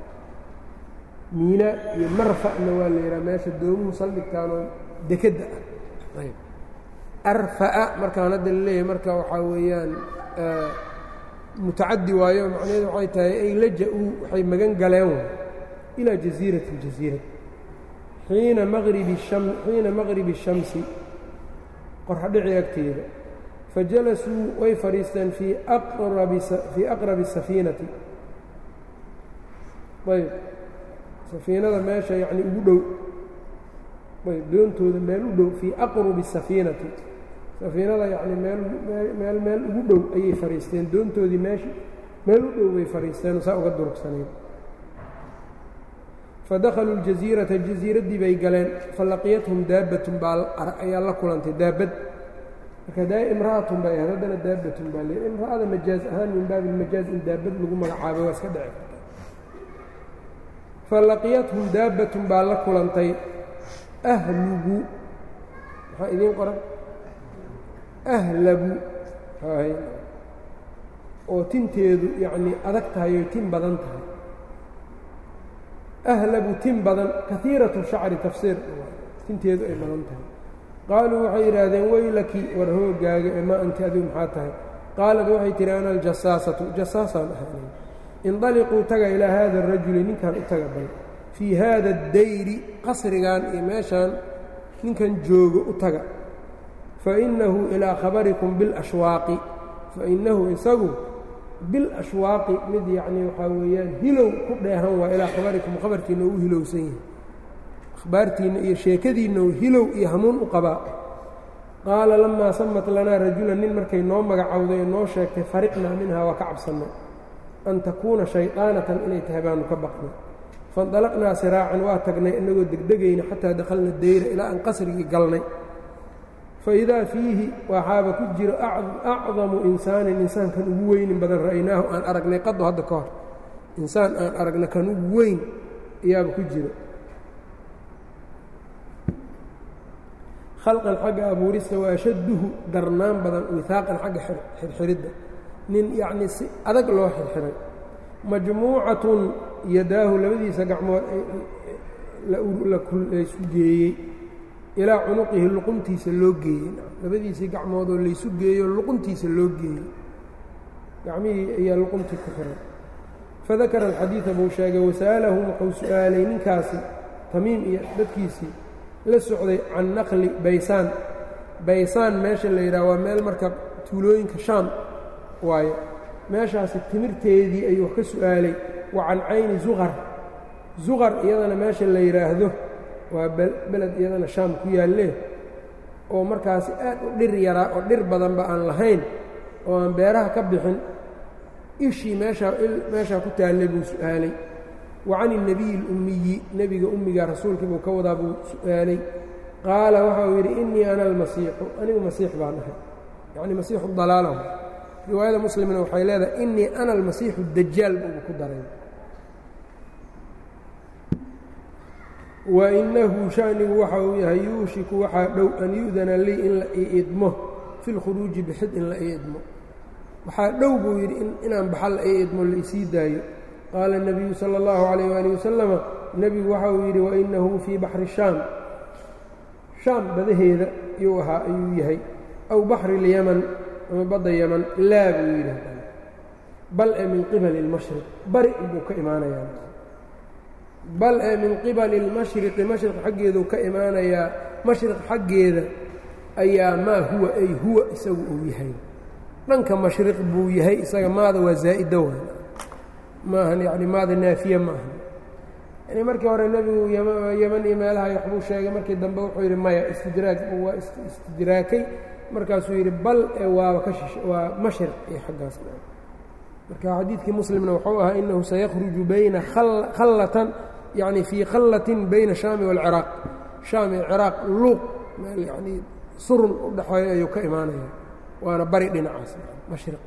miina iyo marfa'na waa la yidhaha meesha doomuhu saldhigtaanoo dekedda ah ayb arfa'a markaan hadda laleeyahay marka waxaa weeyaan mutacadi waayo macnaheedu waxay tahay ay laja-uu waxay magan galeen ilaa jasiiratin jasiirad xiina maqribi sham xiina maqribi الshamsi qorxadhici agteeda fajalasuu way fadhiisteen fii aqrabi fii aqrabi الsafiinati ayb safiinada meesha yacni ugu dhow ayb doontooda meel u dhow fii aqrubi الsafiinati safiinada yacni meel meel meel ugu dhow ayay fadhiisteen doontoodii meesha meel u dhow bay fadhiisteen saa uga durugsanayd fadakhaluu اljaziirata jaziiraddii bay galeen falaqiyathum daabbatun baa ayaa la kulantay daabad marka daa imra'atun bay ahayd haddana daabbatun baa le imra'ada majaaz ahaan min baabi ilmajaaz in daabad lagu magacaabay waa iska dhici karta falaqiyathum daabbatun baa la kulantay ahlugu maxaa idiin qoran ahlabu oo tinteedu yacnii adag tahay oy tin badan tahay ahlabu tin badan kaiiratu shacri tafsiir tinteedu ay badan tahay qaaluu waxay yidhaahdeen weylaki war hoogaaga ee maa anti adigu maxaa tahay qaalad waxay tihi ana aljasaasatu jasaasaan ahaanay indaliquu taga ilaa haada arajuli ninkan u taga bal fii haada addayri qasrigan iyo meeshaan ninkan joogo u taga fainahu ilaa khabarikum bilashwaaqi fainahu isagu bilashwaaqi mid yacnii waxaa weeyaan hilow ku dheehan waa ilaa khabarikum khabarkiinna uu hilowsan yahay akhbaartiinna iyo sheekadiinna uu hilow iyo hanuun u qabaa qaala lamaa samat lanaa rajulan nin markay noo magacowday noo sheegtay fariqnaa minhaa waa ka cabsannay an takuuna shayطaanatan inay tahay baanu ka baqnay faاndalaqnaa siraacan waa tagnay inagoo degdegayna xataa dakhalna dayra ilaa aan qasrigii galnay faidaa fiihi waxaaba ku jiro acdamu insaanin insaankan ugu weynin badan ra'ynaahu aan aragnay qado hadda ka hor insaan aan aragna kan ugu weyn ayaaba ku jiro khalqan xagga abuurista waa ashadduhu darnaan badan wihaaqan xagga xirxiridda nin yacnii si adag loo xirxiray majmuucatun yadaahu labadiisa gacmood laysu geeyey ilaa cunuqihi luquntiisa loo geeyey labadiisii gacmoodoo laysu geeyo luquntiisa loo geeyey gacmihii ayaa luquntii ku xiray fadakara alxadiida buu sheegay wasa'alahu wuxuu su'aalay ninkaasi tamiim iyo dadkiisii la socday can naqli baysaan baysaan meesha la yidhaha waa meel marka tuulooyinka shaam waaye meeshaasi timirteedii ayuu ka su'aalay wa can cayni zuqar zuqar iyadana meesha la yidhaahdo waa beled iyadana shaam ku yaallee oo markaasi aad u dhir yaraa oo dhir badanba aan lahayn oo aan beeraha ka bixin ishii meeshaa meeshaa ku taallay buu su'aalay wa can الnabiyi اlummiyi nebiga ummiga rasuulkii buu ka wadaa buu su'aalay qaala waxa uu yidhi innii ana almasiixu anigu masiix baan ahay yacni masiixu dalaalahu riwaayada muslimna waxay leedahay innii ana almasiixu dajaal buuba ku daray wainahu shanigu waxa uu yahay yuushiku waxaa dhow an yu'dana lii in la ii idmo fi lkhuruuji bixid in la ii idmo waxaa dhow buu yidhi inaan baxa la ii idmo la isii daayo qaala الnabiyu salى اllahu عalayh ali wasalama nebigu waxa uu yidhi wainahu fii baxri shaam shaam badaheeda yuu ahaa ayuu yahay aw baxri اlyaman ama badda yaman laa buu yidhi bal ee min qibali اlmashriq bari buu ka imaanayaa bal ee min qibali اlmashriqi mashriq xaggeeduu ka imaanayaa mashriq xaggeeda ayaa maa huwa ay huwa isagu uu yahay dhanka mashriq buu yahay isaga maada waa zaa'ida waay maahan yani maada naafiye ma ahan yani markii hore nebigu yeman iyo meelaha waxbuu sheegay markii dambe wuxuu yidhi maya istidraag waa istidraakay markaasuu yidhi bal ee waaba ka shish waa mashriq iyo xaggaas marka xadiidkii muslimna wuxuu ahaa inahu sayakhruju bayna khallatan yani fii khallatin bayna shaami wاlciraaq shaam iyo ciraaq luuq meel yanii surun u dhexeeya ayuu ka imaanaya waana bari dhinacaas mashriq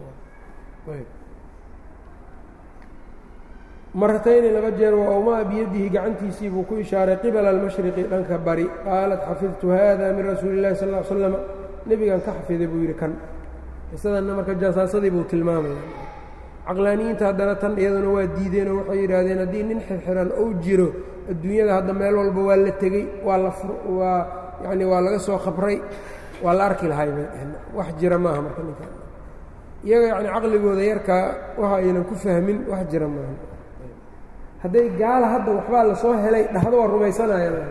maratayni laba jeer wa awmaa biyadihi gacantiisii buu ku ishaaray qibala almashriqi dhanka bari qaalat xafidtu hada min rasuuli اllahi sal ll slam nebigan ka xafiday buu yidhi kan qisadanna marka jasaasadii buu tilmaamaya caqlaaniyiinta haddana tan iyaduna waa diideenoo waxay yidhaahdeen haddii nin xirxiran ou jiro adduunyada hadda meel walba waa la tegey waa la waa yacni waa laga soo khabray waa la arki lahay bay dheheen wax jira maaha marka ninka iyaga yacni caqligooda yarkaa waxa aynan ku fahmin wax jira maaha hadday gaala hadda waxbaa lasoo helay dhahdo waa rumaysanayaan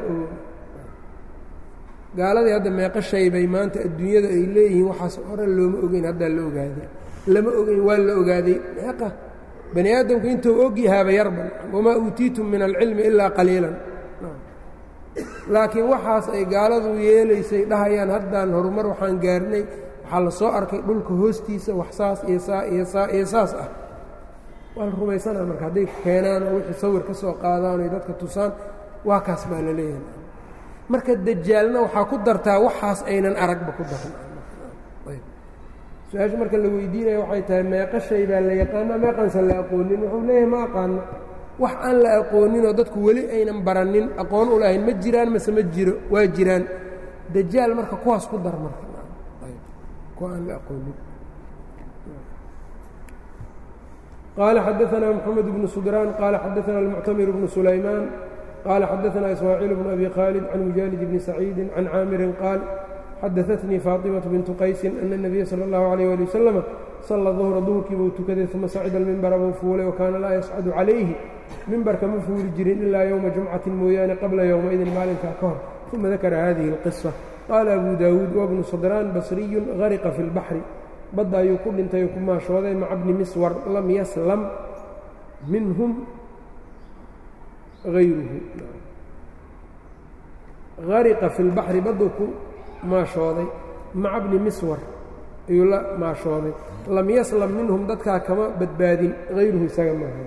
gaaladii hadda meeqo shay bay maanta adduunyada ay leeyihiin waxaas hore looma ogeyn haddaa la ogaaday lama ogeyn waa la ogaaday meeqa bani aadamku intuu og yahaaba yarban wamaa uutiitum min alcilmi ilaa qaliilan laakiin waxaas ay gaaladu yeelaysay dhahayaan haddaan horumar waxaan gaarnay waxaa la soo arkay dhulka hoostiisa wax saas iyo saa iyo saa iyo saas ah waa la rumaysanaa marka hadday keenaan oo wixii sawir ka soo qaadaan oy dadka tusaan waa kaas baa la leeyahay marka dajaalna waxaa ku dartaa waxaas aynan aragba ku daran su-aasha marka la weydiinaya waxay tahay meeqa shay baa la yaqaana meeqansan la aqoonin wuxuu leeyahay ma aqaano wax aan la aqooninoo dadku weli aynan baranin aqoon u lahayn ma jiraan mase ma jiro waa jiraan dajaal marka kuwaas ku dar marka kuwa aan la aqoonin قال xدثنا محمد بن سدران قال xدثنا المعتمر بن سليمان قال xدثنا إسماعيل بن أبي خالد عن مجالد بن سعيد عن عاmر قال xadaثتنii فاطمة بنت qaيس أن النبي slى الله عليه ولي وسلم صلى ظهر duهرkii buu tukaday ثuma sacida المنبر buu fuulay وkaana laa yascد عalayhi mimbarka ma fuuli jirin ilaa yومa جuمcaةi mooyaane qabla yومئidin maalinkaa ka hor ثuma dakra hadiه القصة qال أbو dاوuد وبن صدrان بصري غarqa في البحر badda ayuu ku dhintay ku maashooday maca bni miswar lam yaslam minhum hayruhu hariqa fi اlbaxri badduu ku maashooday maca bni miswar ayuu la maashooday lam yaslam minhum dadkaa kama badbaadin hayruhu isaga maaha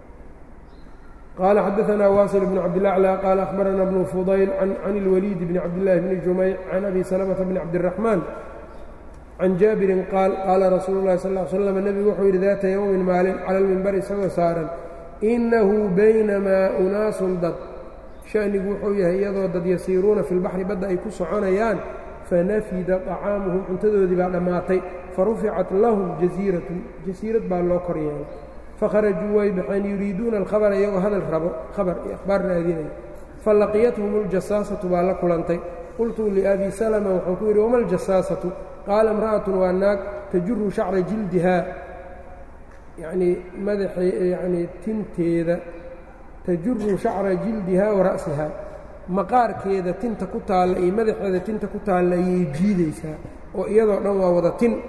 qaala xadaثna waasil bn cabdالأعlى qaala أخbarana bnu fudayl can اlwaliid bni cabdالlahi bni jumayc can abi salmةa bni cabdالرaحmaan can jaabirin qaal qaala rasuulu llahi sal l slam nebigu wuxuu yidhi daata yowmin maalin cala almimbari isagoo saaran innahu baynamaa unaasun dad sha'nigu wuxuu yahay iyadoo dad yasiiruuna fi lbaxri badda ay ku soconayaan fanafida طacaamuhum cuntadoodii baa dhammaatay faruficat lahum jasiiratun jasiirad baa loo kor yeelay fakharajuu way baxeen yuriiduuna alkhabara iyagoo hadal rabo khabar iyo akhbaar raadinaya falaqiyathum اljasaasatu baa la kulantay qultu liabi salma waxaan ku yidhi wama aljasaasatu qaala imra'atun waa naag tajuru shacra jildihaa yacnii madaxa yacnii tinteeda tajuru shacra jildihaa wa ra'sihaa maqaarkeeda tinta ku taalla iyo madaxeeda tinta ku taalla ayay jiidaysaa oo iyadoo dhan waa wada tin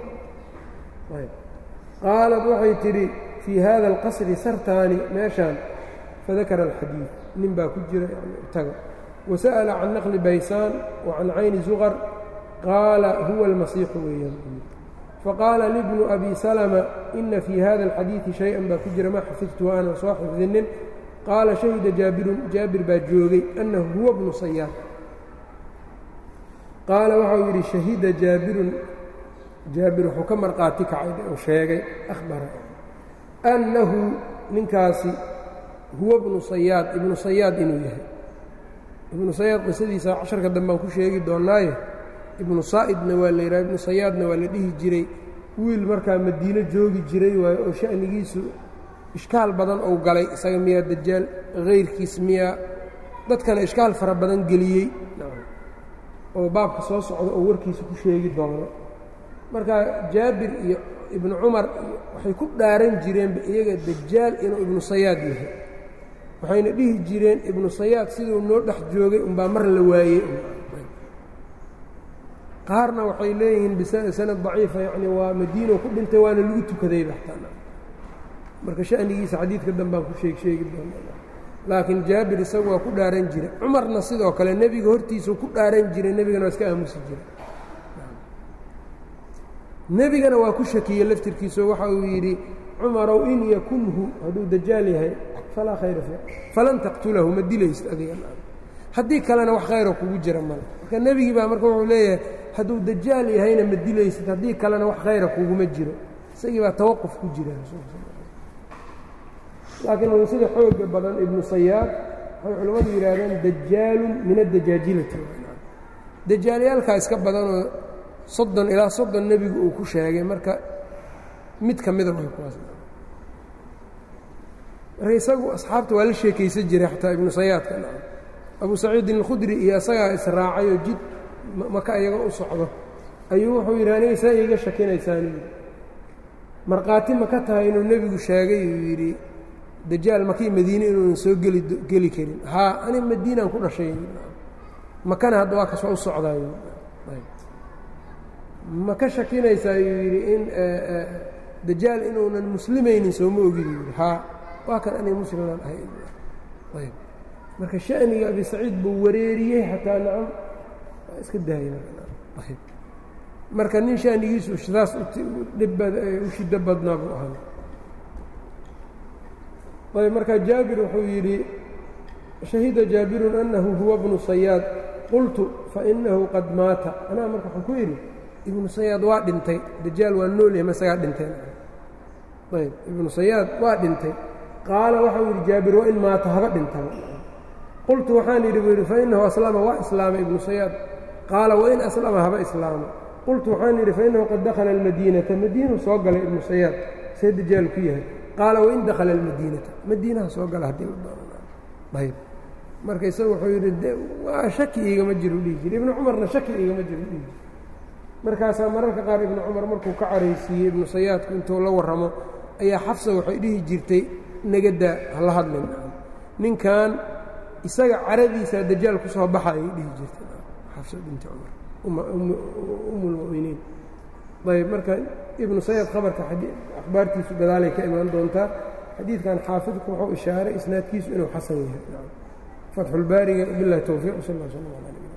qaalad waxay tidhi fii hada alqasri sartaani meeshaan fadakara alxadiid nin baa ku jira yani taga wasa'ala can naqli baysaan wa can cayni suqar qaala huwa almasiixu weeyaan faqaala libnu abi salama ina fii hada alxadiidi shay-an baa ku jira ma xafidtu aanan soo xifdinin qaala shahida jaabirun jaabir baa joogay annahu huwa bnu sayaad qaala waxau yidhi shahida jaabirun jaabir wuxuu ka marqaati kacay uu sheegay ahbara annahu ninkaasi huwa bnu sayaad ibnu sayaad inuu yahay ibnu sayaad qisadiisa casharka dambaan ku sheegi doonnaaye ibnu saa'idna waa la yidhaha ibnu sayaadna waa la dhihi jiray wiil markaa madiino joogi jiray waayo oo sha'nigiisu ishkaal badan ou galay isaga miyaa dajaal hayrkiis miyaa dadkana ishkaal fara badan geliyey oo baabka soo socda oo warkiisa ku sheegi doono marka jaabir iyo ibnu cumar waxay ku dhaaran jireenba iyaga dajaal inuu ibnu sayaad yahay waxayna dhihi jireen ibnu sayaad siduu noo dhex joogay unbaa mar la waayey qaarna waxay leeyihiin bisanad daciifa yacni waa madiino ku dhintay waana lagu tukaday baxtaan marka sha'nigiisa xadiidka danbaan ku sheeg sheegi doona laakiin jaabir isagu waa ku dhaaran jira cumarna sidoo kale nebiga hortiisuu ku dhaaran jiray nebigana waa iska aamusi jiray nebigana waa ku shakiyey laftirkiiso waxa uu yidhi cumarow in yakunhu hadduu dajaal yahay falaa khayra fi falan taqtulahu ma dilaysid adiga haddii kalena wax khayra kugu jira male marka nebigii baa marka wuxuu leeyahay hadduu dajaal yahayna ma dilaysid haddii kalena wax khayra kuguma jiro isagii baa tawaquf ku jira laakiin sida xooga badan ibnu sayaad waxay culimmadu yidhaahdeen dajaalun min addajaajilati dajaalyaalkaa iska badanoo soddon ilaa soddon nebigu uu ku sheegay marka mid ka mida way kuwaas marka isagu asxaabta waa la sheekaysan jiray xataa ibnu sayaadka abu saciidin alkhudri iyo isagaa israacay oo jid maka iyaga u socdo ayuu wuxuu yidhi aniga saa iiga shakinaysaani markhaati ma ka tahay inuu nebigu sheegay uu yidhi dajaal makii madiine inuunan soo geli geli karin haa ani madiinaan ku dhashay makana hadda waa kasoo u socdaayo ma ka shakinaysaa yuu yidhi in dajaal inuunan muslimaynin sooma ogid yidhi haa waa kan aniga muslimaan ahay ayb marka sha'niga abi saciid buu wareeriyey xataa nacam waa iska daayay ayb marka nin sha'nigiisu sidaas dhib u shiddo badnaa buu ahaa ayb markaa jaabir wuxuu yidhi shahida jaabirun annahu huwa bnu sayaad qultu fainahu qad maata anaa marka waxaan ku yidhi ibnu sayaad waa dhintay dajaal waa noolyahay masagaa dhinteen ayb ibnu sayaad waa dhintay qaala waxau yidhi jaabir wain maata haba dhintaba qultu waxaan yidhi buu yidhi fainahu aslama waa islaamay ibnu sayaad qaala wain aslama haba islaama qultu waxaan yidhi fainahu qad dakhala almadiinata madiinu soo galay ibnu sayaad see dajaal ku yahay qaala wain dakhala almadiinata madiinaha soo gala haddii la doonayb marka isaga wuxuu yidhi waa shaki iigama jiro dhihi jiri ibnu cumarna shaki iigama jiro dhihi jiri markaasaa mararka qaar ibnu cumar markuu ka caraysiiyey ibnu sayaadku intuu la warramo ayaa xafsa waxay dhihi jirtay negadaa hala hadlin ninkan isaga caradiisaa dajaal ku soo baxa ayay dhihi jirtay xafsa binti cumar umulmu'miniin ayb marka ibnu sayaad khabarka akhbaartiisu gadaalay ka imaan doontaa xadiidkan xaafidku wuxuu ishaaray isnaadkiisu inuu xasan yahay fatxulbaariga bilahi towfiiq sal ll sl ala